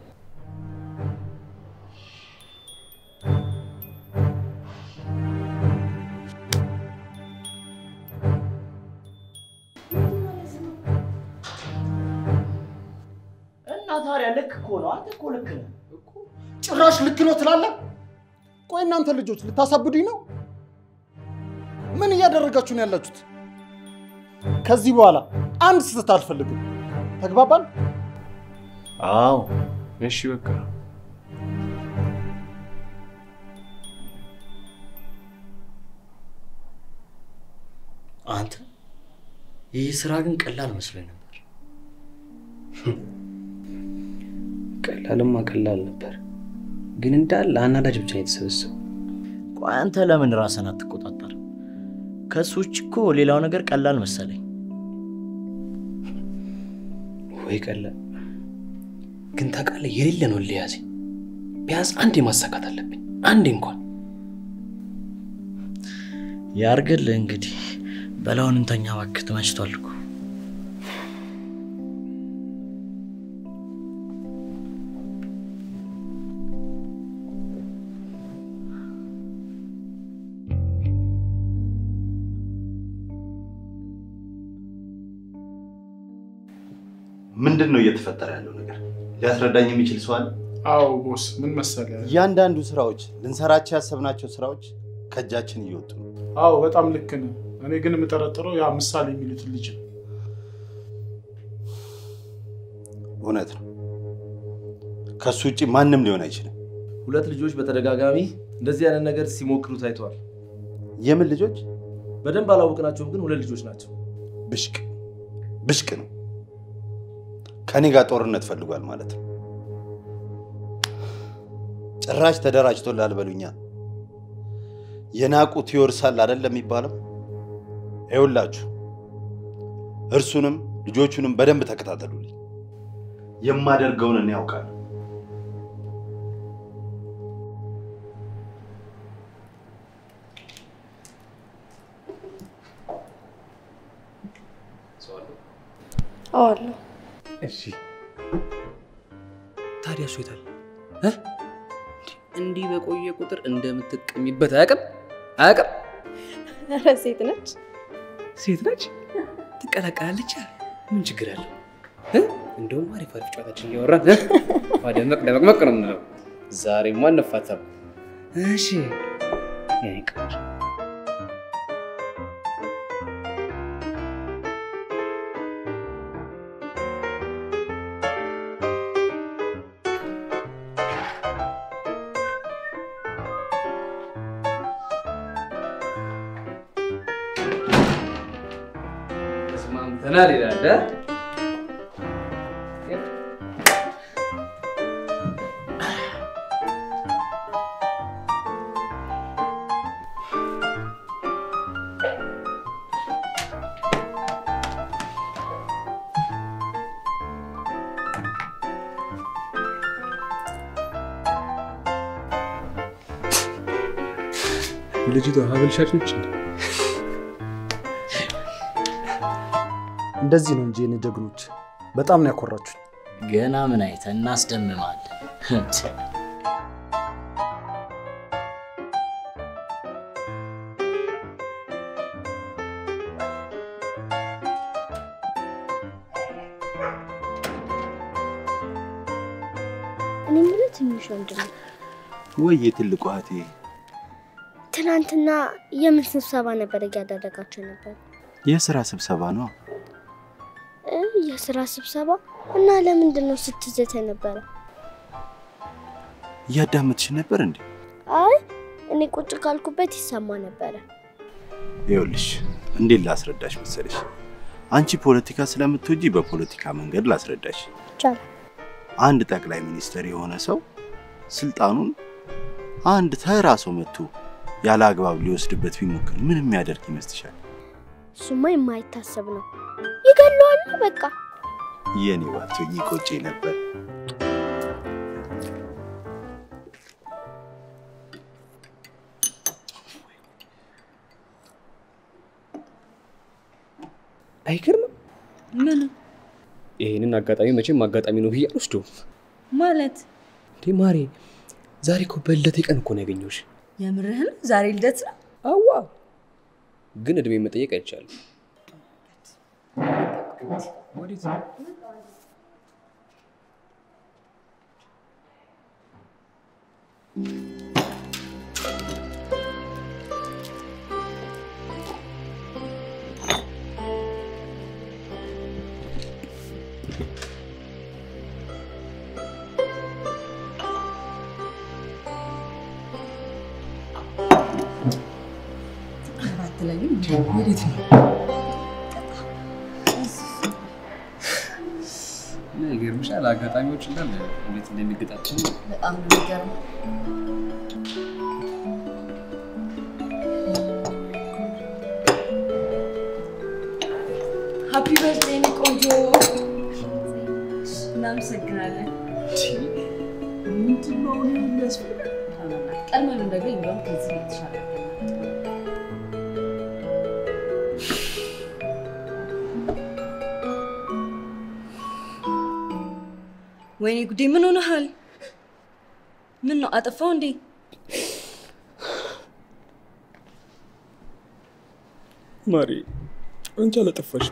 እና ታዲያ ልክ እኮ ነው። አንተ እኮ ልክ ነህ። ጭራሽ ልክ ነው ትላለህ? ቆይ እናንተ ልጆች ልታሳብዱኝ ነው? ምን እያደረጋችሁ ነው ያላችሁት? ከዚህ በኋላ አንድ ስህተት አልፈልግም። ተግባባን? አዎ እሺ በቃ አንተ ይህ ስራ ግን ቀላል መስሎኝ ነበር። ቀላልማ ቀላል ነበር፣ ግን እንዳለ አናዳጅ ብቻ ነው የተሰበሰበው። ቆይ አንተ ለምን ራስን አትቆጣጠር? ከሱ ውጭ እኮ ሌላው ነገር ቀላል መሰለኝ። ወይ ቀላል ግን ታውቃለህ፣ የሌለ ነው ሊያዘኝ። ቢያንስ አንዴ ማሳካት አለብኝ፣ አንዴ እንኳን። ያርግልህ እንግዲህ። በላውን እንተኛ እባክህ፣ ተመችቷል እኮ። ምንድን ነው እየተፈጠረ ያለው ነገር? ሊያስረዳኝ የሚችል ሰው አለ? አዎ ቦስ፣ ምን መሰለ፣ እያንዳንዱ ስራዎች ልንሰራቸው ያሰብናቸው ስራዎች ከእጃችን እየወጡ ነው። አዎ በጣም ልክ ነህ። እኔ ግን የምጠረጥረው ያ ምሳሌ የሚሉትን ልጅ ነው። እውነት ነው። ከሱ ውጭ ማንም ሊሆን አይችልም። ሁለት ልጆች በተደጋጋሚ እንደዚህ አይነት ነገር ሲሞክሩ ታይተዋል። የምን ልጆች? በደንብ አላወቅናቸውም፣ ግን ሁለት ልጆች ናቸው። ብሽቅ ብሽቅ ነው። ከኔ ጋር ጦርነት ፈልጓል ማለት ነው። ጭራሽ ተደራጅቶላል በሉኛ። የናቁት ይወርሳል አይደለም የሚባለው? ይኸውላችሁ እርሱንም ልጆቹንም በደንብ ተከታተሉልኝ። የማደርገውን እኔ ያውቃለሁ። አዋለሁ እሺ ታዲያ እሱ የታለ እ? እንዲህ በቆየ ቁጥር እንደምትቀሚበት አያውቅም አያውቅም። ኧረ ሴት ነች። ሴት ነች ትቀላቀላለች። ምን ችግር አለው? እ? እንደውም አሪፍ አሪፍ ጨዋታችን እያወራን እ? ፏ ደመቅ ደመቅመቅ ነው የምንለው። ዛሬማ አንፋታም። እሺ የኔ ቆንጆ ተስማምተናል ይላል እ? ልጅቷ ሀብል ሻጭ ነች እንዴ? እንደዚህ ነው እንጂ የኔ ጀግኖች፣ በጣም ነው ያኮራችሁኝ። ገና ምን አይተን እናስደምማለን። እኔ የምልህ ትንሽ ወንድም ወይ የትልቁ እህቴ ትናንትና የምን ስብሰባ ነበር እያደረጋቸው ነበር? የስራ ስብሰባ ነው። እ የስራ ስብሰባ እና ለምንድን ነው ስትዘተ ነበረ? እያዳመጥሽ ነበር እንዴ? አይ እኔ ቁጭ ካልኩበት ይሰማ ነበረ። ይኸውልሽ እንዴት ላስረዳሽ መሰለሽ፣ አንቺ ፖለቲካ ስለምትወጂ በፖለቲካ መንገድ ላስረዳሽ። ይቻላል። አንድ ጠቅላይ ሚኒስትር የሆነ ሰው ስልጣኑን አንድ ተራ ሰው መጥቶ ያለ አግባብ ሊወስድበት ቢሞክር ምን የሚያደርግ ይመስልሻል? እሱማ የማይታሰብ ነው። ይገለዋል በቃ። የኔ ባትሆኚ ቆጬ ነበር። አይገርምም? ምን ይህንን አጋጣሚ መቼም አጋጣሚ ነው ብዬ አልወስደውም። ማለት እንዴ ማሬ፣ ዛሬ እኮ በልደቴ ቀን እኮ ነው ያገኘሁሽ። የምርህን? ዛሬ ልደት ነው? አዋ ግን እድሜ መጠየቅ አይቻልም። አትለኝም? ወዴት ነው? ይገርምሻል፣ አጋጣሚዎች እንዳለ እንዴት እንደሚገጣጠሙ በጣም ነው የሚገርመው። ሀፒ በርዝዴይ የኔ ቆንጆ። እናመሰግናለን። ምንድን ነው እኔ የሚያስፈልግ ቀድመን እንደገኝ እንደውም ከዚህ የተሻለ ወይኔ ጉዴ! ምን ሆነሃል? ምን ነው አጠፋው እንዴ? ማሪ፣ አንቺ አላጠፋሽም።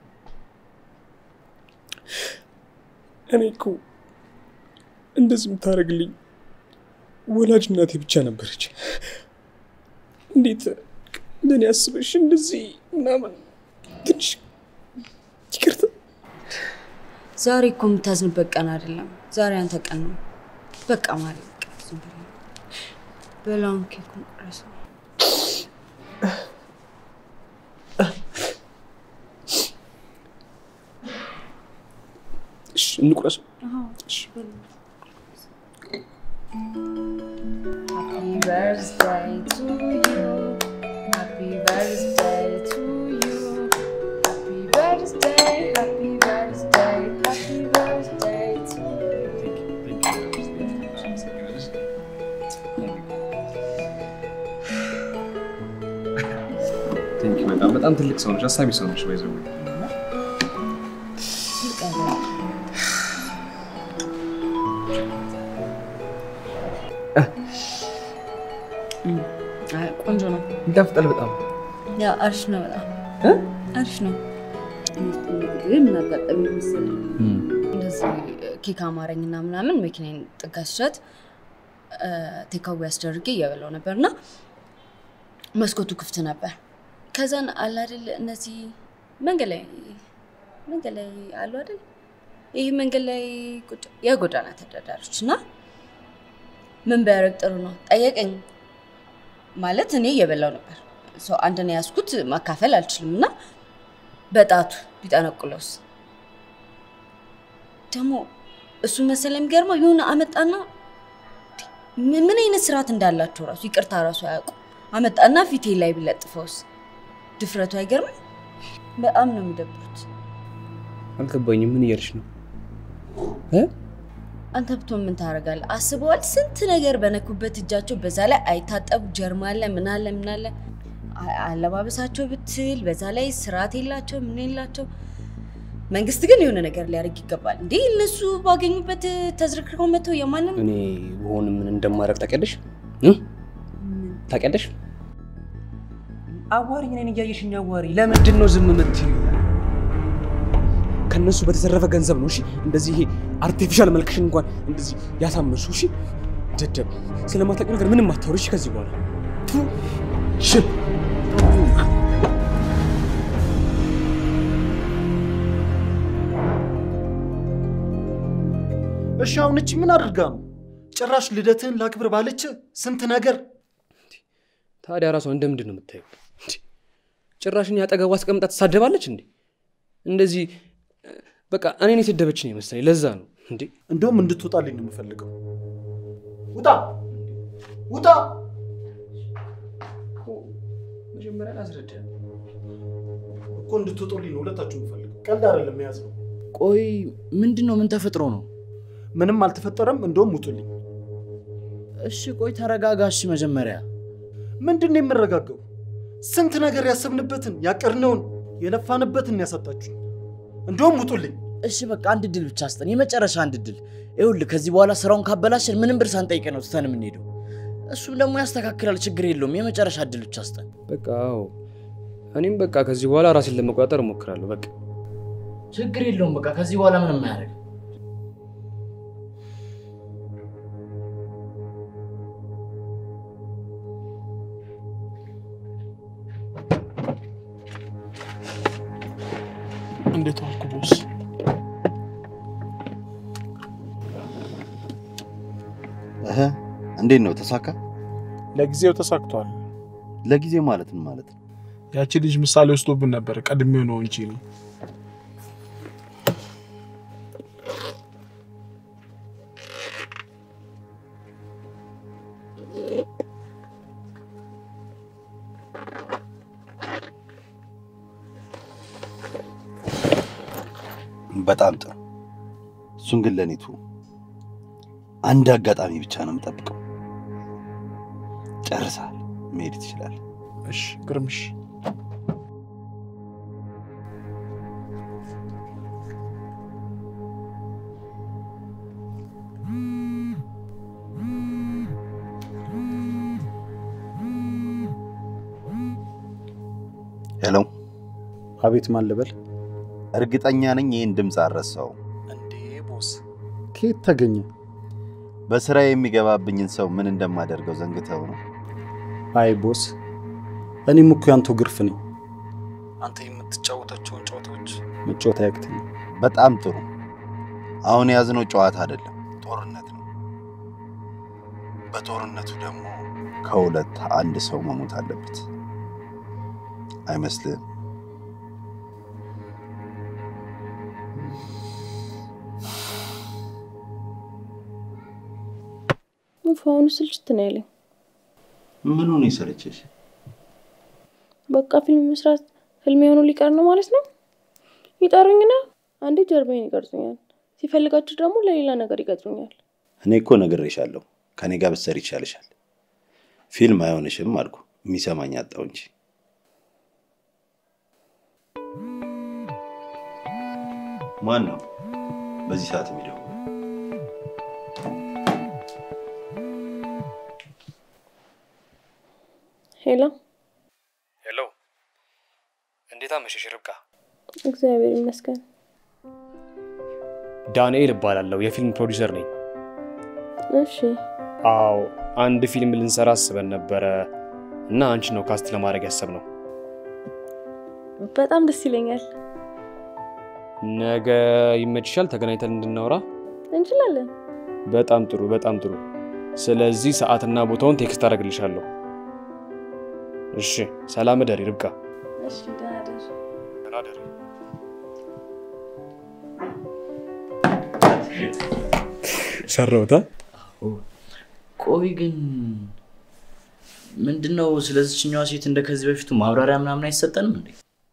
እኔ እኮ እንደዚህ የምታደርግልኝ ወላጅ እናቴ ብቻ ነበረች። እንዴት ለእኔ አስበሽ እንደዚህ ምናምን ትንሽ ይቅርታ። ዛሬ እኮ የምታዝንበት ቀን አይደለም። ዛሬ አንተ ቀን ነው። በቃ ማሪ፣ በቃ ዝም ብለህ በላውን ኬኩን ቁረሰው። እሺ እንቁረሰው። Happy birthday to you. birthday to you. Happy birthday, happy birthday, happy birthday to you. ቴንክ በጣም በጣም ትልቅ ሰው ነች፣ አሳቢ ሰው ነች። ባይዘው ቆንጆ ነው። ይጣፍጣል በጣም ያ አሪፍ ነው። በጣም አሪፍ ነው። ግን ምን አጋጠመኝ መሰለኝ እንደዚህ ኬክ አማረኝና ምናምን መኪናዬን ጥጋ ስጫት ቴካዊ አስደርጌ እየበላው ነበር እና መስኮቱ ክፍት ነበር። ከዛን አለ አይደል እነዚህ መንገድ ላይ መንገድ ላይ አሉ አይደል ይህ መንገድ ላይ ቁጭ የጎዳና ተዳዳሪዎች እና ምን ቢያደርግ ጥሩ ነው ጠየቀኝ። ማለት እኔ እየበላው ነበር ሰው አንድን ያዝኩት ማካፈል አልችልም እና በጣቱ ቢጠነቁለውስ ደግሞ እሱ መሰለ የሚገርመው የሆነ አመጣና ምን ምን አይነት ስርዓት እንዳላቸው ራሱ ይቅርታ ራሱ አያውቁ አመጣና ፊቴ ላይ ቢለጥፈውስ ድፍረቱ አይገርምም? በጣም ነው የሚደብሩት። አልገባኝም። ምን እያልሽ ነው? አንተ ብትሆን ምን ታደርጋለህ? አስበዋል? ስንት ነገር በነኩበት እጃቸው፣ በዛ ላይ አይታጠቡ፣ ጀርማ አለ፣ ምን አለ ምን አለ። አ- አለባበሳቸው ብትል፣ በዛ ላይ ስርዓት የላቸው ምን የላቸው። መንግስት ግን የሆነ ነገር ሊያደርግ ይገባል። እንዴ እነሱ ባገኙበት ተዝረክርከው መጥተው የማንም እኔ ብሆን ምን እንደማደርግ ታውቂያለሽ? እ? ታውቂያለሽ? አዋሪኝ፣ እኔን እያየሽኝ አዋሪ። ለምንድን ነው ዝም የምትይው? ከነሱ በተዘረፈ ገንዘብ ነው እሺ፣ እንደዚህ ይሄ አርቲፊሻል መልክሽን እንኳን እንደዚህ ያሳመርሹ። እሺ፣ ደደብ ስለማታውቂው ነገር ምንም አታወሪ። እሺ፣ ከዚህ በኋላ ቱ ሽብ እሺ አሁን እቺ ምን አድርጋ ነው? ጭራሽ ልደትህን ላክብር ባለች ስንት ነገር ታዲያ ራሷን እንደምንድን ነው የምታየው? እንዴ! ጭራሽን ያጠገቡ አስቀምጣ ትሳደባለች እንዴ? እንደዚህ በቃ እኔን የሰደበች ነው የመሰለኝ። ለዛ ነው እንዴ። እንደውም እንድትወጣልኝ ነው የምፈልገው። ውጣ ውጣ! መጀመሪያ ላስረዳ እኮ እንድትወጡልኝ ነው ሁለታችሁ የምፈልገው። ቀልድ አይደለም የያዝ ነው። ቆይ ምንድን ነው? ምን ተፈጥሮ ነው? ምንም አልተፈጠረም። እንደውም ውጡልኝ። እሺ ቆይ ተረጋጋ። እሺ መጀመሪያ ምንድን ነው የምረጋገው? ስንት ነገር ያሰብንበትን ያቀድነውን የለፋንበትን ያሳጣችሁ። እንደውም ውጡልኝ። እሺ በቃ አንድ ድል ብቻ ስጠን፣ የመጨረሻ አንድ ድል። ይኸውልህ ከዚህ በኋላ ስራውን ካበላሽን ምንም ብር ሳንጠይቅ ነው ትተን የምንሄደው። እሱም ደግሞ ያስተካክላል፣ ችግር የለውም። የመጨረሻ ድል ብቻ ስጠን። በቃ አዎ፣ እኔም በቃ ከዚህ በኋላ ራሴን ለመቆጣጠር እሞክራለሁ። በቃ ችግር የለውም። በቃ ከዚህ በኋላ ምንም አያደርግ። እንዴት ዋልኩ ቦስ? እህ እንዴት ነው ተሳካ? ለጊዜው ተሳክቷል። ለጊዜው ማለት ምን ማለት ነው? ያቺ ልጅ ምሳሌ ወስዶብን ነበር። ቀድሜው ነው እንጂ ነው። በጣም ጥሩ። እሱን ግን ለኔቱ አንድ አጋጣሚ ብቻ ነው የምጠብቀው። ጨርሰሃል፣ መሄድ ትችላለህ። እሺ ግርምሽ ሄሎ፣ አቤት፣ ማን ልበል? እርግጠኛ ነኝ ይህን ድምፅ አልረሳውም። እንዴ ቦስ፣ ከየት ተገኘ? በስራ የሚገባብኝን ሰው ምን እንደማደርገው ዘንግተው ነው። አይ ቦስ፣ እኔም እኮ ያንተው ግርፍ ነኝ። አንተ የምትጫወታቸውን ጨዋታዎች መጫወት አያቅተኝም። በጣም ጥሩ። አሁን የያዝነው ጨዋታ አይደለም፣ ጦርነት ነው። በጦርነቱ ደግሞ ከሁለት አንድ ሰው መሞት አለበት። አይመስልህም? ውፍ አሁኑ ስልችት ነው ያለኝ። ምኑ ነው የሰለቸሽ? በቃ ፊልም መስራት ህልም የሆኑ ሊቀር ነው ማለት ነው። ይጠሩኝና አንዴ ጀርባዬን ይቀርጹኛል፣ ሲፈልጋችሁ ደግሞ ለሌላ ነገር ይቀጥሩኛል። እኔ እኮ ነግሬሻለሁ፣ ከኔ ጋር ብትሰሪ ይሻልሻል። ፊልም አይሆንሽም አልኩ። የሚሰማኝ አጣው እንጂ ማን ነው በዚህ ሰዓት የሚደውለው? ሄሎ፣ ሄሎ፣ እንዴት አመሸሽ ርብቃ? እግዚአብሔር ይመስገን። ዳንኤል እባላለሁ፣ የፊልም ፕሮዲውሰር ነኝ። እሺ፣ አዎ፣ አንድ ፊልም ልንሰራ አስበን ነበረ እና አንቺ ነው ካስት ለማድረግ ያሰብነው። በጣም ደስ ይለኛል። ነገ ይመችሻል? ተገናኝተን እንድናወራ። እንችላለን። በጣም ጥሩ፣ በጣም ጥሩ። ስለዚህ ሰዓትና ቦታውን ቴክስት አደርግልሻለሁ። እሺ፣ ሰላም እደሪ ርብቃ። እሺ፣ ደህና ደር። ደህና እደሪ። ሰራውታ ቆይ ግን ምንድን ነው ስለዚችኛዋ ሴት እንደ ከዚህ በፊቱ ማብራሪያ ምናምን አይሰጠንም እንዴ?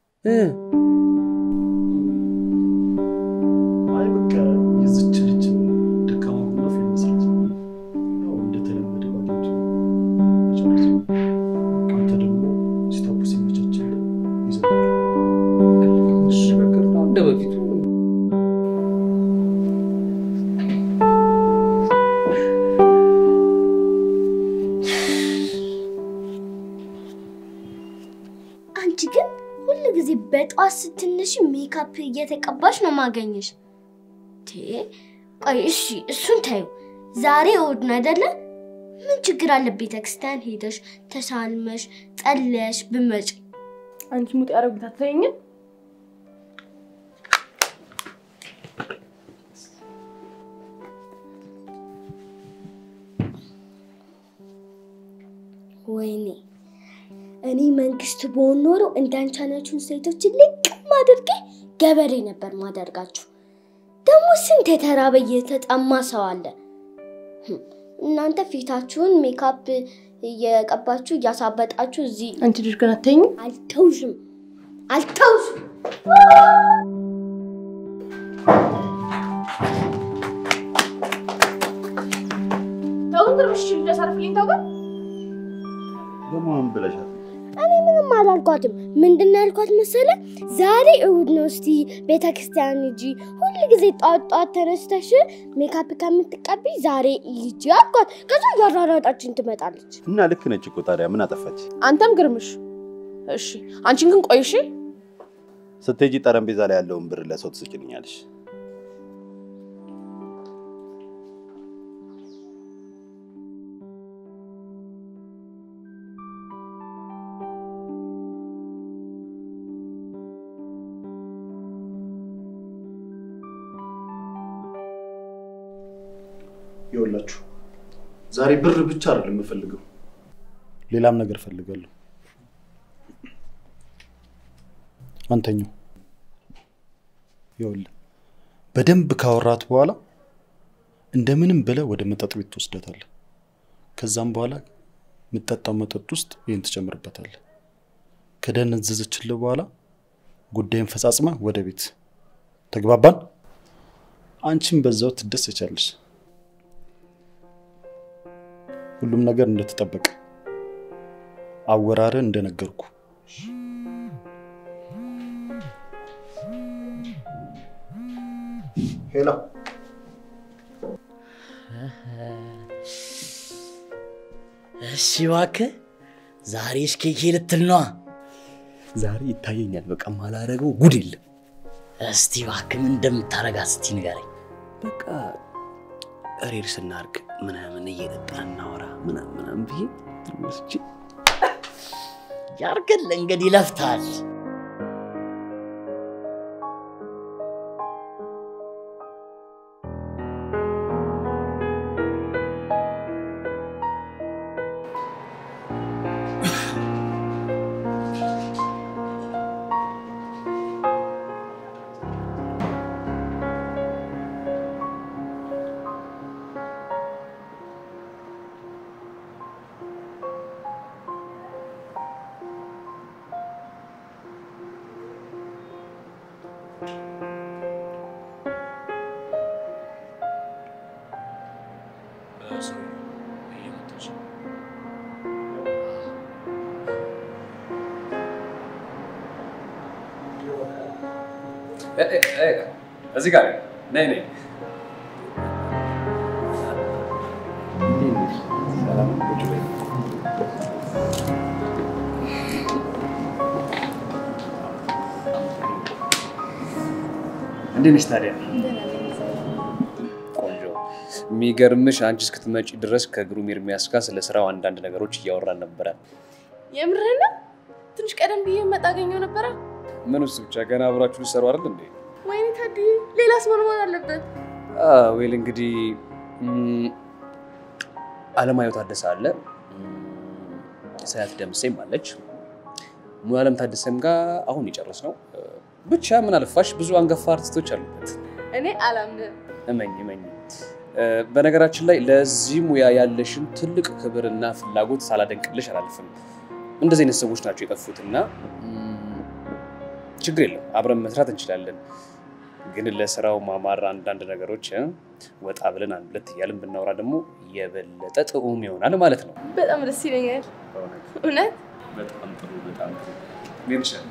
አይ በቃ የዝች ልጅ ደካማ ጎኗ ፊልም መስራት ነው። ያው እንደተለመደ ባለቱ መጨረስ ነው። አንተ ደግሞ ሲታቡ ሲመቻችልህ ይዘህ እሺ፣ በቃ እንደ በፊቱ አንቺ ግን ሁል ጊዜ በጠዋት ስትነሺ ሜካፕ እየተቀባሽ ነው ማገኘሽ። ቴ ቆይ እሺ፣ እሱን ታዩ። ዛሬ እሑድ ነው አይደለ? ምን ችግር አለ ቤተ ክርስቲያን ሄደሽ ተሳልመሽ ጸልየሽ ብመጪ? አንቺ ሙጥ ያደረጉት አትለኝም? ወይኔ እኔ መንግስት በሆን ኖሮ እንዳንቺ አይነቱን ሴቶች ልቅም አድርጌ ገበሬ ነበር ማደርጋችሁ። ደግሞ ስንት የተራበ የተጠማ ሰው አለ። ህም፣ እናንተ ፊታችሁን ሜካፕ እየቀባችሁ እያሳበጣችሁ እዚህ አንቺ ልጅ ግን አትተኝም? አልተውሽም አልተውሽም። ተው ግን እሺ፣ ልጅ አሳርፍልኝ። ተው ግን ደግሞ ምን ብለሻት? እኔ ምንም አላልኳትም። ምንድን ነው ያልኳት መሰለ? ዛሬ እሑድ ነው፣ እስቲ ቤተ ክርስቲያን ሂጂ። ሁል ጊዜ ጠዋት ጠዋት ተነስተሽ ሜካፕ ከምትቀቢ ዛሬ ሂጂ አልኳት። ከዛ እያራራጣችን ትመጣለች። እና ልክ ነች እኮ ታዲያ ምን አጠፋች? አንተም ግርምሽ። እሺ፣ አንቺን ግን ቆይ እሺ። ስትሄጂ ጠረጴዛ ላይ ያለውን ብር ለሰው ትስጭልኛለሽ። ይኸውላችሁ ዛሬ ብር ብቻ አይደለም የምፈልገው፣ ሌላም ነገር እፈልጋለሁ። አንተኛው ይኸውልህ በደንብ ካወራት በኋላ እንደምንም ብለህ ወደ መጠጥ ቤት ትወስዳታለህ። ከዛም በኋላ የምጠጣው መጠጥ ውስጥ ይህን ትጨምርበታለህ። ከደነዘዘችልህ በኋላ ጉዳይን ፈጻጽመ ወደ ቤት ተግባባን? አንቺም በዛው ትደሰቻለሽ። ሁሉም ነገር እንደተጠበቀ አወራረ እንደነገርኩ ሄላ እሺ እባክህ ዛሬ እስኬኬ ልትል ነዋ። ዛሬ ይታየኛል። በቃ ማላረገው ጉድ የለም። እስቲ እባክህ ምን እንደምታረጋት እስቲ ንገረኝ። በቃ ሬር ስናርግ ምናምን እየጠጣን እናወራ ምናምን ምናምን ብዬ ወስጄ ያርግልህ እንግዲህ ለፍተሃል። እዚህ ጋር ነይ ነይ። እንዴት ነሽ ታዲያ? ቆንጆ። የሚገርምሽ አንቺ እስክትመጪ ድረስ ከግሩም ኤርሚያስ ጋር ስለ ስራው አንዳንድ ነገሮች እያወራን ነበረ። የምርህን ነው? ትንሽ ቀደም ብዬ መጣ አገኘው ነበረ። ምን ውስጥ ብቻ ገና አብራችሁ ልትሰሩ አይደል እንዴ? ወይኔ ታድዬ፣ ሌላስ ምን መሆን አለበት? ዌል እንግዲህ ም፣ አለማየሁ ታደሰ አለ፣ ሰያት ደምሴም አለች፣ ሙሉ አለም ታደሰም ጋር አሁን የጨረስ ነው። ብቻ ምን አልፋሽ ብዙ አንጋፋ አርቲስቶች አሉበት። እኔ አላምንም። እመኝ እመኝ። በነገራችን ላይ ለዚህ ሙያ ያለሽን ትልቅ ክብርና ፍላጎት ሳላደንቅልሽ አላልፍም። እንደዚህ አይነት ሰዎች ናቸው የጠፉትና ም፣ ችግር የለም አብረን መስራት እንችላለን። ግን ለስራው ማማር አንዳንድ ነገሮች እ፣ ወጣ ብለን አንድ ሁለት እያልን ብናወራ ደግሞ የበለጠ ጥዑም ይሆናል ማለት ነው። በጣም ደስ ይለኛል። እውነት በጣም ጥሩ በጣም ጥሩ። ምን ይሻላል?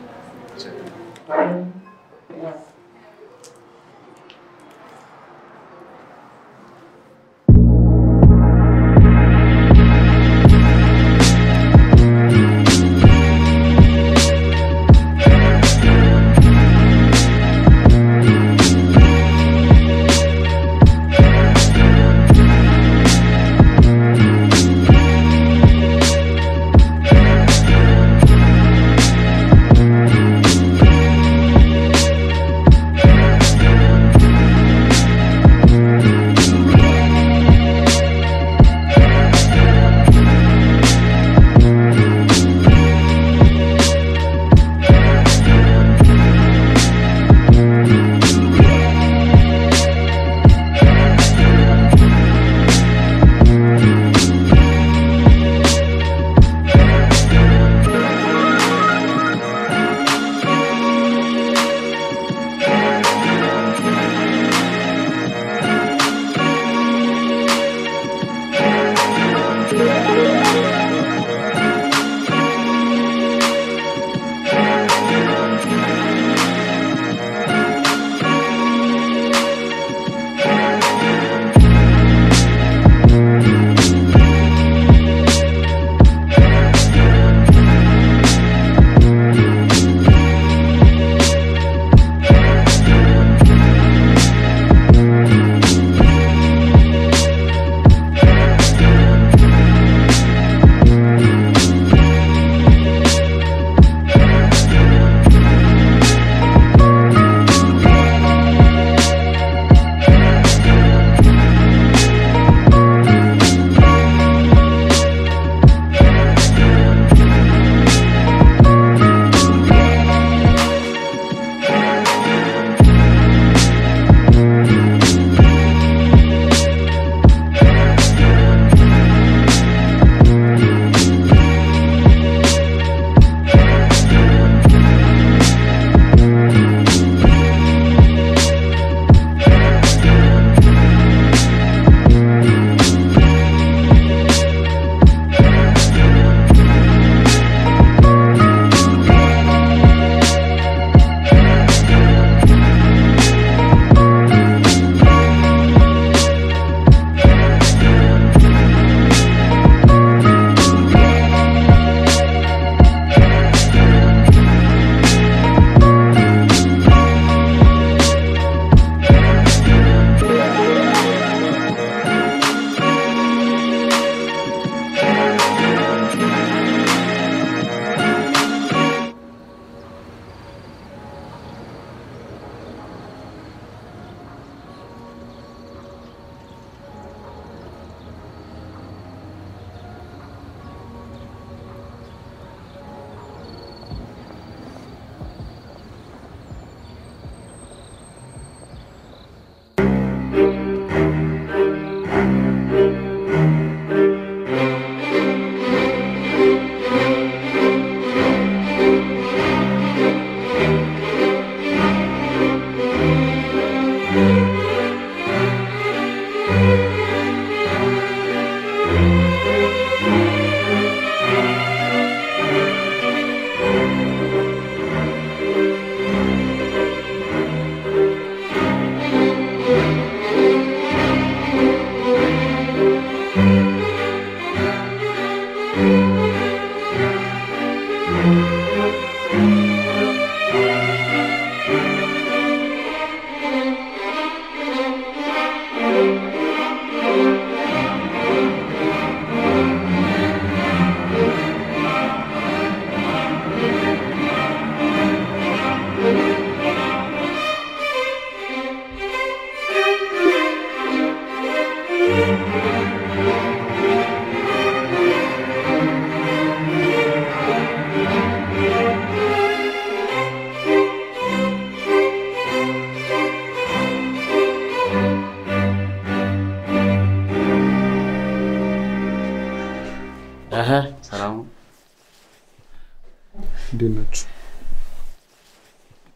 Thank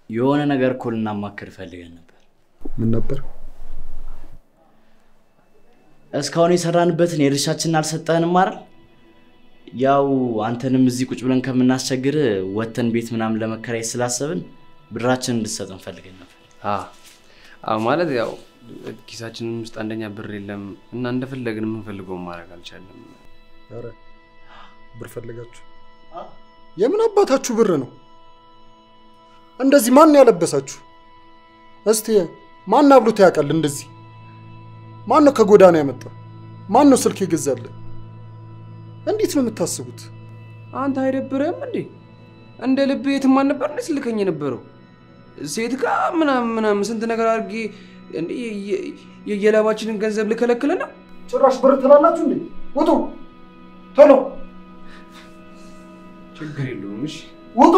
የሆነ ነገር እኮ ልናማክር ፈልገን ነበር። ምን ነበር? እስካሁን የሰራንበትን የድርሻችንን አልሰጠህንም አይደል? ያው አንተንም እዚህ ቁጭ ብለን ከምናስቸግር ወተን ቤት ምናምን ለመከራየት ስላሰብን ብራችንን እንድትሰጠን ፈልገን ነበር። አዎ ማለት ያው ኪሳችንም ውስጥ አንደኛ ብር የለም እና እንደፈለግን የምንፈልገውን ማድረግ አልቻለም። ኧረ ብር ፈልጋችሁ? የምን አባታችሁ ብር ነው? እንደዚህ ማን ያለበሳችሁ? እስቲ ማን አብሎት ያውቃል? እንደዚህ ማን ነው ከጎዳና ያመጣ? ማን ነው ስልክ የገዛልን? እንዴት ነው የምታስቡት? አንተ አይደብርህም እንዴ? እንደ ልብ የትም አልነበር እንዴ ስልከኝ የነበረው ሴት ጋር ምናምን ምናምን ስንት ነገር አድርጌ እንዴ የ- የ- የላባችንን ገንዘብ ልከለክል ነው? ጭራሽ ብር ትላላችሁ እንዴ? ውጡ! ቶሎ ችግር የለውም። እሺ ውጡ!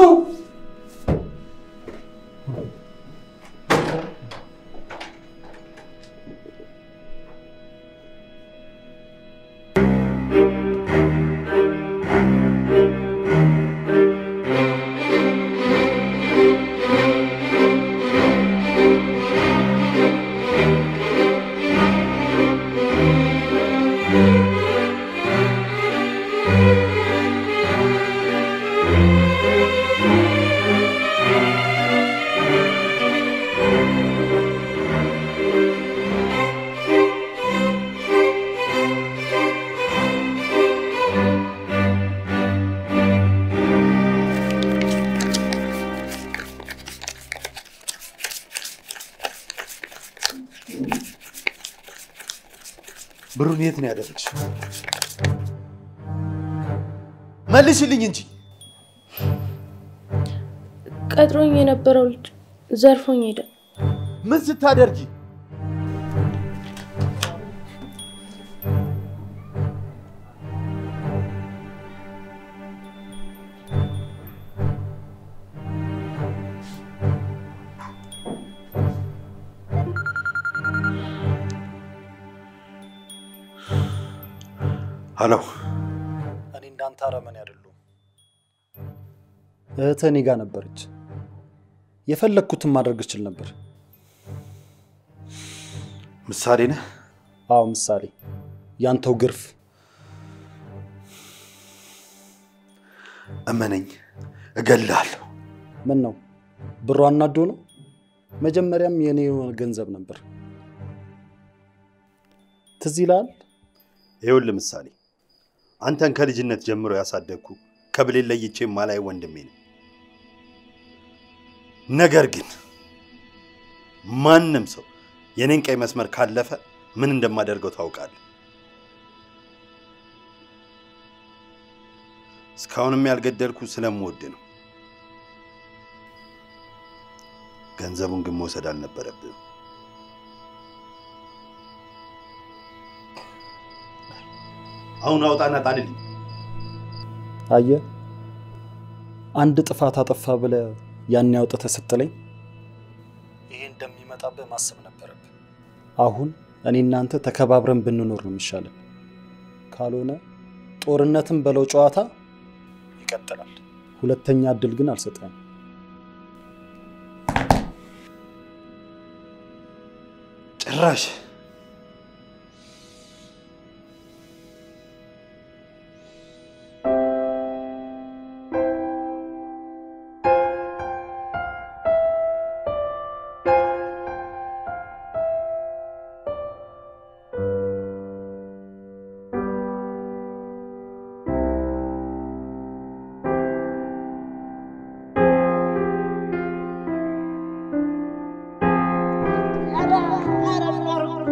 ብሩን የት ነው ያደረግሽው? መልሽልኝ እንጂ። ቀጥሮኝ የነበረው ልጅ ዘርፎኝ ሄደ። ምን ስታደርጊ? ሀሎ፣ እኔ እንዳንተ አረመኔ አይደለሁም። እህትህ እኔ ጋር ነበረች። የፈለግኩትን ማድረግ እችል ነበር። ምሳሌ ነህ? አዎ ምሳሌ፣ ያንተው ግርፍ። እመነኝ፣ እገልሃለሁ። ምን ነው ብሩ አናዶ ነው? መጀመሪያም የኔ የሆነ ገንዘብ ነበር። ትዝ ይልሃል? ይኸውልህ ምሳሌ፣ አንተን ከልጅነት ጀምሮ ያሳደግኩ ከብሌን ለይቼ ማላይ ወንድሜ ነው። ነገር ግን ማንም ሰው የኔን ቀይ መስመር ካለፈ ምን እንደማደርገው ታውቃለህ። እስካሁንም ያልገደልኩ ስለምወድ ነው። ገንዘቡን ግን መውሰድ አልነበረብህም። አሁን አውጣና ጣልልኝ። አየህ፣ አንድ ጥፋት አጠፋ ብለህ ያን አውጥተህ ስትለኝ ይሄ እንደሚመጣብህ ማሰብ ነበረብህ። አሁን እኔ እናንተ ተከባብረን ብንኖር ነው የሚሻለን። ካልሆነ ጦርነትን በለው ጨዋታ ይቀጥላል። ሁለተኛ እድል ግን አልሰጠህም። ጭራሽ ኧረ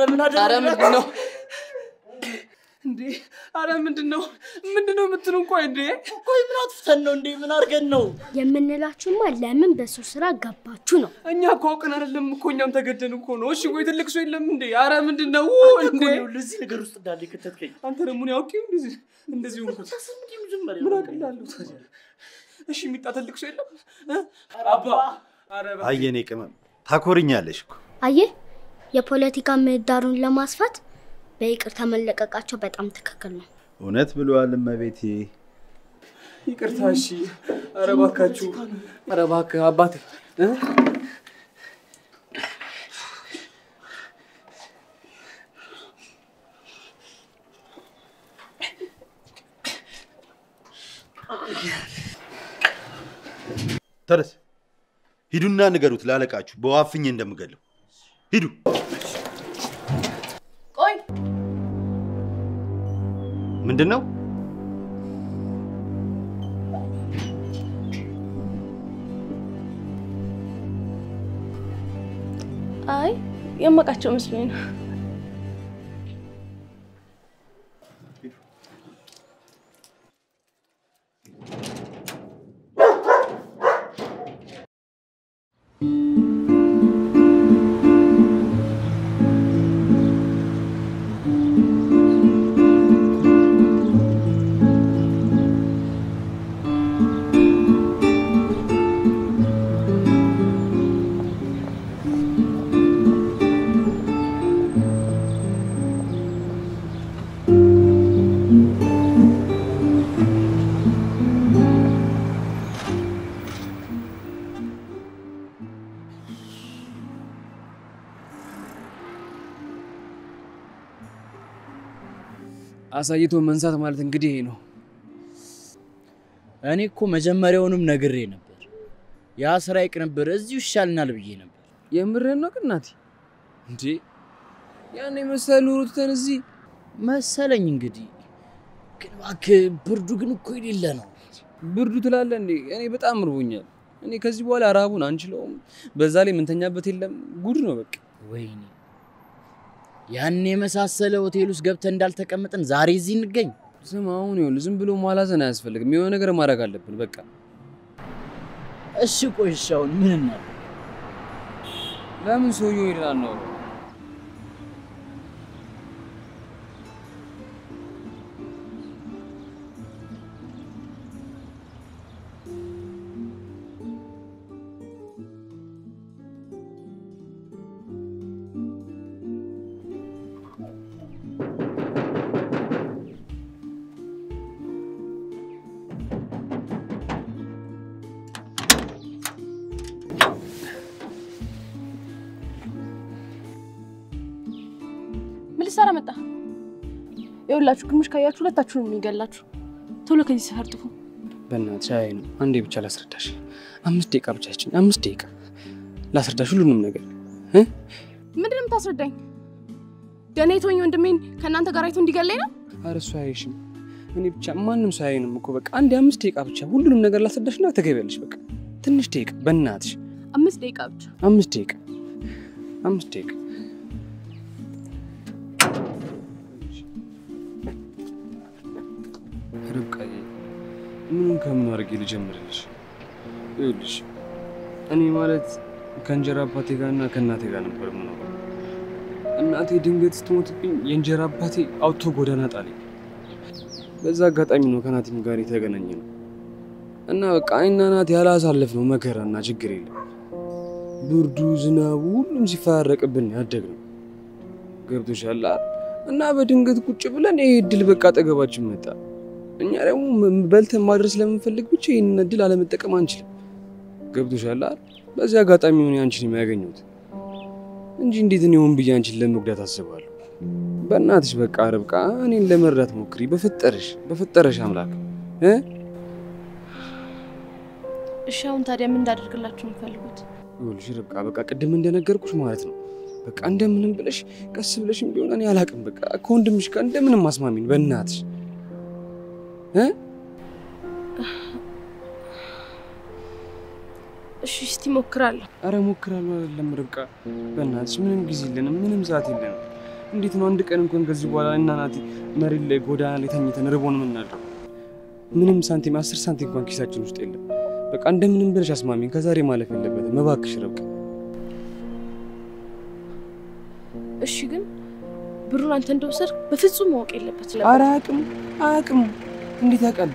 ምን ኧረ ምንድን ነው እንዴ? ኧረ ምንድን ነው ምንድን ነው የምትሉን? ቆይ እንዴ ቆይ ምን አጥፍተን ነው እንዴ? ምን አድርገን ነው የምንላችሁማ ለምን በሰው ስራ ገባችሁ ነው። እኛ እኮ አውቀን አይደለም እኮ እኛም ተገደን እኮ ነው። እሺ ቆይ ትልቅ ሰው የለም እንዴ? ኧረ ምንድን ነው እንዴ? ለዚህ ነገር ውስጥ እንዳለ የከተትከኝ አንተ ደግሞ እኔ አውቄ እንደዚህ እንደዚህ ሆንኩት። ምን አቅላለሁ ታዲያ? እሺ የሚጣ ትልቅ ሰው የለም እ? አባ ኧረ እባክህ። አየኔ ቅመም ታኮርኛለሽ እኮ አየህ፣ የፖለቲካ ምህዳሩን ለማስፋት በይቅርታ መለቀቃቸው በጣም ትክክል ነው። እውነት ብለዋል እመቤቴ። ይቅርታ እሺ። ኧረ እባካችሁ፣ ኧረ እባክህ አባቴ እ? ተረስ ሂዱና ንገሩት ላለቃችሁ በዋፍኜ እንደምገለው ሂዱ። ቆይ ምንድን ነው አይ የማውቃቸው መስሎኝ ነው። አሳይቶ መንሳት ማለት እንግዲህ ይሄ ነው። እኔ እኮ መጀመሪያውንም ነግሬ ነበር፣ ያ ስራ ይቅንብር፣ እዚሁ ይሻልናል ብዬ ነበር። የምርህን ነው ግን ናቲ? እንዴ ያን የመሰለ ኑሮ ትተን እዚህ መሰለኝ እንግዲህ። ግን እባክህ ብርዱ ግን እኮ የሌለ ነው። ብርዱ ትላለህ እንዴ? እኔ በጣም እርቦኛል። እኔ ከዚህ በኋላ ራቡን አንችለውም። በዛ ላይ የምንተኛበት የለም። ጉድ ነው በቃ። ወይኔ ያን የመሳሰለ ሆቴል ውስጥ ገብተን እንዳልተቀመጥን ዛሬ እዚህ እንገኝ። ስም አሁን ይኸውልህ፣ ዝም ብሎ ማላዘን አያስፈልግም። የሆነ ነገር ማድረግ አለብን በቃ። እሺ ቆይ እሺ፣ አሁን ምን እናድርግ? ለምን ሰውየው ይላል ነው ምን ልትሰራ መጣ? ይኸውላችሁ ግምሽ ካያችሁ ሁለታችሁንም የሚገላችሁ። ቶሎ ከዚህ ሰፈር ጥፉ። በእናትሽ አይ ነው አንዴ ብቻ ላስረዳሽ። አምስት ደቂቃ ብቻ ይችን አምስት ደቂቃ ላስረዳሽ ሁሉንም ነገር እ? ምንድን ነው የምታስረዳኝ? ደህና የተወኝ ወንድሜን ከእናንተ ጋር አይቶ እንዲገለኝ ነው? ኧረ እሱ አያይሽም። እኔ ብቻ ማንም ሰው አያይንም እኮ በቃ አንዴ አምስት ደቂቃ ብቻ ሁሉንም ነገር ላስረዳሽና ትገቢያለሽ። በቃ ትንሽ ደቂቃ በእናትሽ አምስት ደቂቃ ብቻ። አምስት ደቂቃ አምስት ደቂቃ ርብቃዬ ምኑን ከምን አድርጌ ልጀምርልሽ? ይኸውልሽ እኔ ማለት ከእንጀራ አባቴ ጋር እና ከእናቴ ጋር ነበር የምኖረው። እናቴ ድንገት ስትሞትብኝ የእንጀራ አባቴ አውቶ ጎዳና ጣለኝ። በዛ አጋጣሚ ነው ከናቲም ጋር የተገናኘ ነው እና በቃ እኔና ናት ያላሳለፍነው መከራና ችግር የለም። ብርዱ፣ ዝናቡ ሁሉም ሲፈራረቅብን ያደግ ነው። ገብቶሻል አይደል? እና በድንገት ቁጭ ብለን ይሄ እድል በቃ አጠገባችን መጣ። እኛ ደግሞ ም- በልተን ማድረስ ስለምንፈልግ ብቻ ይህንን እድል አለመጠቀም አንችልም። ገብቶሻል አይደል? በዚህ አጋጣሚ ሆነ አንቺን የሚያገኙት እንጂ እንዴት እኔ ሆን ብዬ አንቺን ለመጉዳት አስባለሁ? በእናትሽ በቃ ርብቃ እኔን ለመርዳት ሞክሪ፣ በፈጠረሽ በፈጠረሽ አምላክ እ እሺ አሁን ታዲያ ምን እንዳደርግላችሁ የምፈልጉት? ይኸውልሽ ርብቃ በቃ ቅድም እንደነገርኩሽ ማለት ነው። በቃ እንደምንም ብለሽ ቀስ ብለሽም ቢሆን እኔ አላቅም፣ በቃ ከወንድምሽ ጋር እንደምንም አስማሚን በእናትሽ እ እሺ እስቲ እሞክራለሁ። አረ ሞክራለሁ አይደለም ርብቃ፣ በእናትሽ ምንም ጊዜ የለንም፣ ምንም ሰዓት የለንም። እንዴት ነው አንድ ቀን እንኳን ከዚህ በኋላ እና ናቲ መሬት ላይ ጎዳና ላይ ተኝተን ርቦን የምናድረው? ምንም ሳንቲም አስር ሳንቲም እንኳን ኪሳችን ውስጥ የለም። በቃ እንደምንም ብለሽ አስማሚኝ። ከዛሬ ማለፍ የለበትም እባክሽ ርብቃ። እሺ ግን ብሩን አንተ እንደወሰድክ በፍጹም ማወቅ የለበት ኧረ አያውቅም አያውቅም። እንዴት ያውቃል?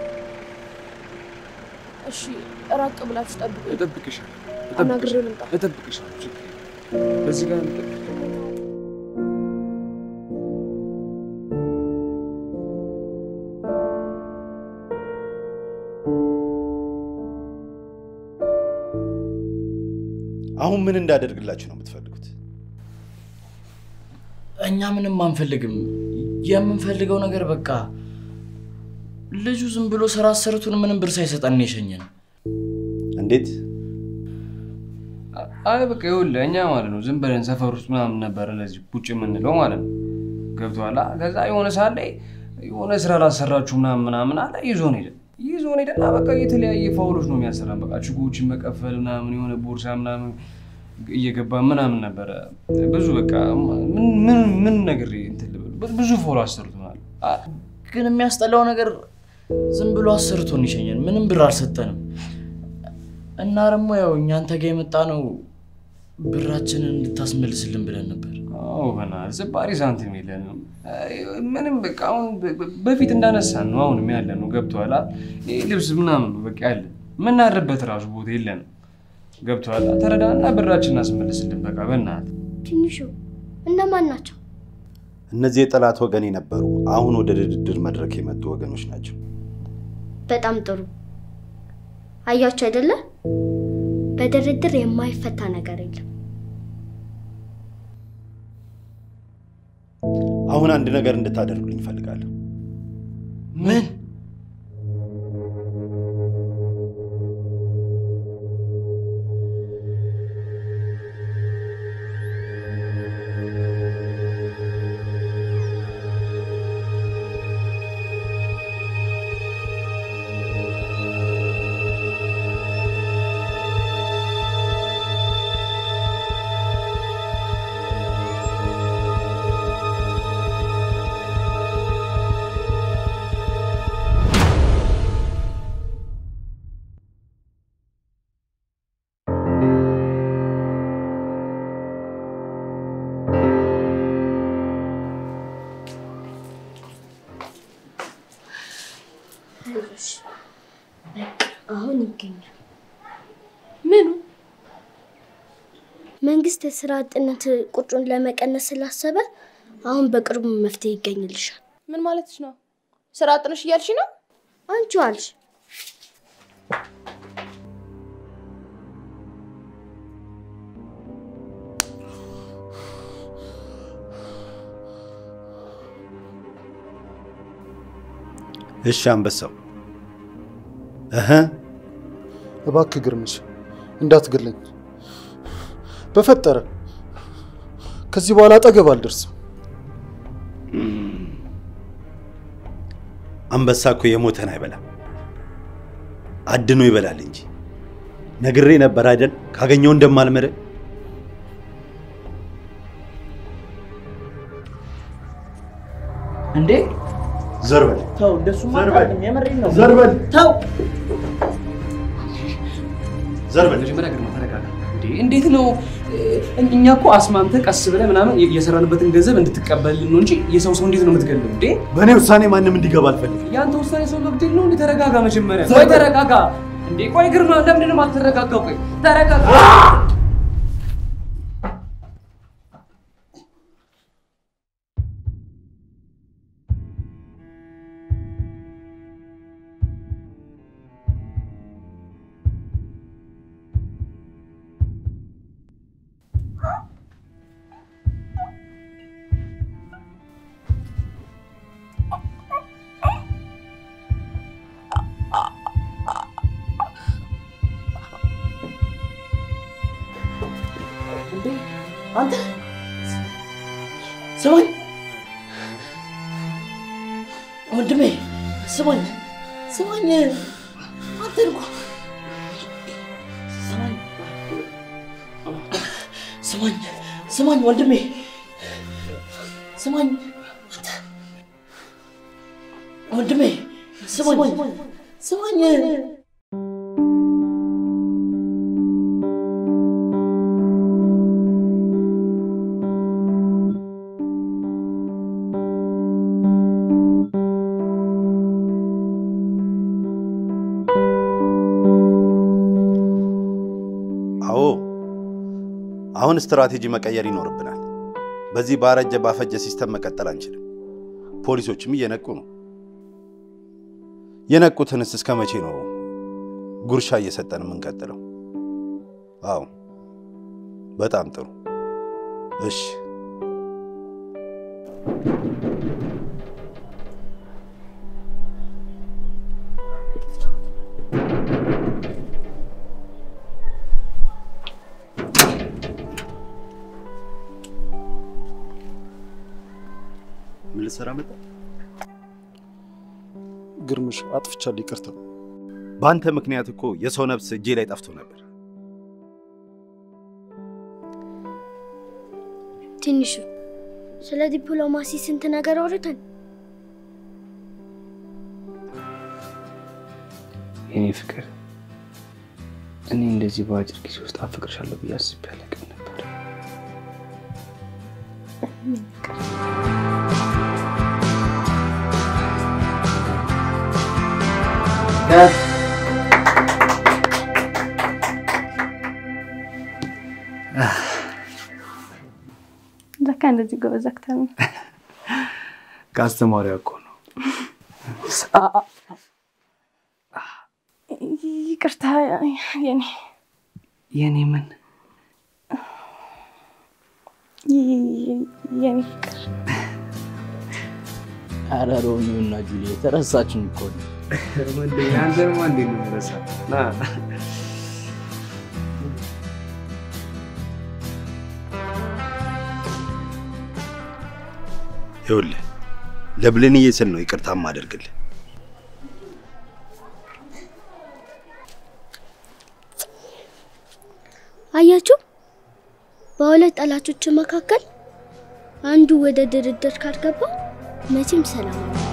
እሺ ራቅ ብላችሁ ጠብቁ። እጠብቅሻለሁ አናግሬው ልምጣ። እጠብቅሻለሁ። ችግር የለም። በዚህ ጋር እንጠብቅ። አሁን ምን እንዳደርግላችሁ ነው የምትፈልጉት? እኛ ምንም አንፈልግም። የምንፈልገው ነገር በቃ ልጁ ዝም ብሎ ስራ አሰርቱን ምንም ብር ሳይሰጠን የሸኘን። እንዴት? አይ በቃ ይኸውልህ እኛ ማለት ነው ዝም ብለን ሰፈር ውስጥ ምናምን ነበረ ለዚህ ቁጭ የምንለው ማለት ነው። ገብቶሃል? ከዛ የሆነ ሰዓት ላይ የሆነ ስራ ላሰራችሁ ምናምን ምናምን አለ ይዞን ሄደ ይዞን ሄደና በቃ የተለያየ ፋውሎች ነው የሚያሰራን። በቃ ችጎችን መቀፈል ምናምን የሆነ ቦርሳ ምናምን እየገባ ምናምን ነበረ ብዙ በቃ ምን ምን ምን ነገር እንትን ልበል ብዙ ፋውል አሰርቶናል። ግን የሚያስጠላው ነገር ዝም ብሎ አሰርቶን ይሸኘን፣ ምንም ብር አልሰጠንም። እና ደግሞ ያው እኛ አንተ ጋር የመጣ ነው ብራችንን እንድታስመልስልን ብለን ነበር። አዎ በእናትህ ዝባሪ ሳንቲም የለንም። ምንም በቃ አሁን በፊት እንዳነሳን ነው አሁንም ያለ ነው። ገብቶሃል? ይህ ልብስ ምናምን ነው በቃ ያለ የምናድርበት ራሱ ቦታ የለንም። ገብቶሃል? ተረዳና ብራችንን አስመልስልን በቃ በእናትህ። ትንሹ እነማን ናቸው? እነዚህ የጠላት ወገን የነበሩ አሁን ወደ ድርድር መድረክ የመጡ ወገኖች ናቸው። በጣም ጥሩ። አያችሁ አይደለ? በድርድር የማይፈታ ነገር የለም። አሁን አንድ ነገር እንድታደርጉልኝ እፈልጋለሁ። ምን? አይዞሽ፣ በቃ አሁን ይገኛል። ምኑ? መንግስት የስራ አጥነት ቁጥሩን ለመቀነስ ስላሰበ አሁን በቅርቡ መፍትሄ ይገኝልሻል። ምን ማለትሽ ነው? ስራ አጥነሽ እያልሽ ነው? አንቺ አልሽ። እሺ አንበሳው እህ እባክህ ግርምሽ እንዳትገለኝ በፈጠረ ከዚህ በኋላ አጠገብ አልደርስም። አንበሳ እኮ የሞተን አይበላም፣ አድኖ ይበላል እንጂ። ነግሬ ነበር አይደል? ካገኘው እንደማልምር። እንዴ ዘር በል ተው፣ እንደሱማ ዘር በል። አይደለም፣ የምሬን ነው። ዘር በል ተው። ዘር በል። መጀመሪያ ግርማ ተረጋጋ። እንዴ እንዴት ነው እኛ እኮ አስማምተህ ቀስ ብለህ ምናምን የሰራንበትን ገንዘብ እንድትቀበልን ነው እንጂ የሰው ሰው እንዴት ነው የምትገለው? እንዴ በእኔ ውሳኔ ማንም እንዲገባ አልፈልግም። ያንተ ውሳኔ ሰው መግደል ነው እንዴ? ተረጋጋ መጀመሪያ። ቆይ ተረጋጋ። እንዴ ቆይ ግርማ፣ ለምንድን ነው የማትረጋጋው? ቆይ ተረጋጋ። አንተ ስማኝ ወንድሜ፣ ስማኝ ስማኝ፣ አንተ እኮ ስማኝ ስማኝ ስማኝ ወንድሜ፣ ስማኝ ወንድሜ፣ ስማኝ ስማኝ። አዎ አሁን ስትራቴጂ መቀየር ይኖርብናል። በዚህ ባረጀ ባፈጀ ሲስተም መቀጠል አንችልም። ፖሊሶችም እየነቁ ነው። የነቁትንስ እስከ መቼ ነው ጉርሻ እየሰጠን የምንቀጥለው? አዎ በጣም ጥሩ። እሺ ምን ልትሰራ መጣ? ግርምሽ አጥፍቻለሁ፣ ይቅርታ። በአንተ ምክንያት እኮ የሰው ነፍስ እጄ ላይ ጠፍቶ ነበር። ትንሹ ስለ ዲፕሎማሲ ስንት ነገር አውርተን የኔ ፍቅር፣ እኔ እንደዚህ በአጭር ጊዜ ውስጥ አፈቅርሻለሁ ብዬ አስቤ አላውቅም ነበር። ለካ እንደዚህ ጎበዝ አክተር ነው። ከአስተማሪዋ እኮ ነው። ይቅርታ የኔ የኔ ምን የኔ ፍቅር ኧረ ሮሚዮ እና ጁሊየት ረሳችን እኮ ነው። አንተንማ እንዴት ነው የምረሳው? ና ይኸውልህ ለብሌንዬ ስል ነው ይቅርታ ማደርግልህ። አያችሁ፣ በሁለት ጠላቶች መካከል አንዱ ወደ ድርድር ካልገባ መቼም ሰላም አይሆንም።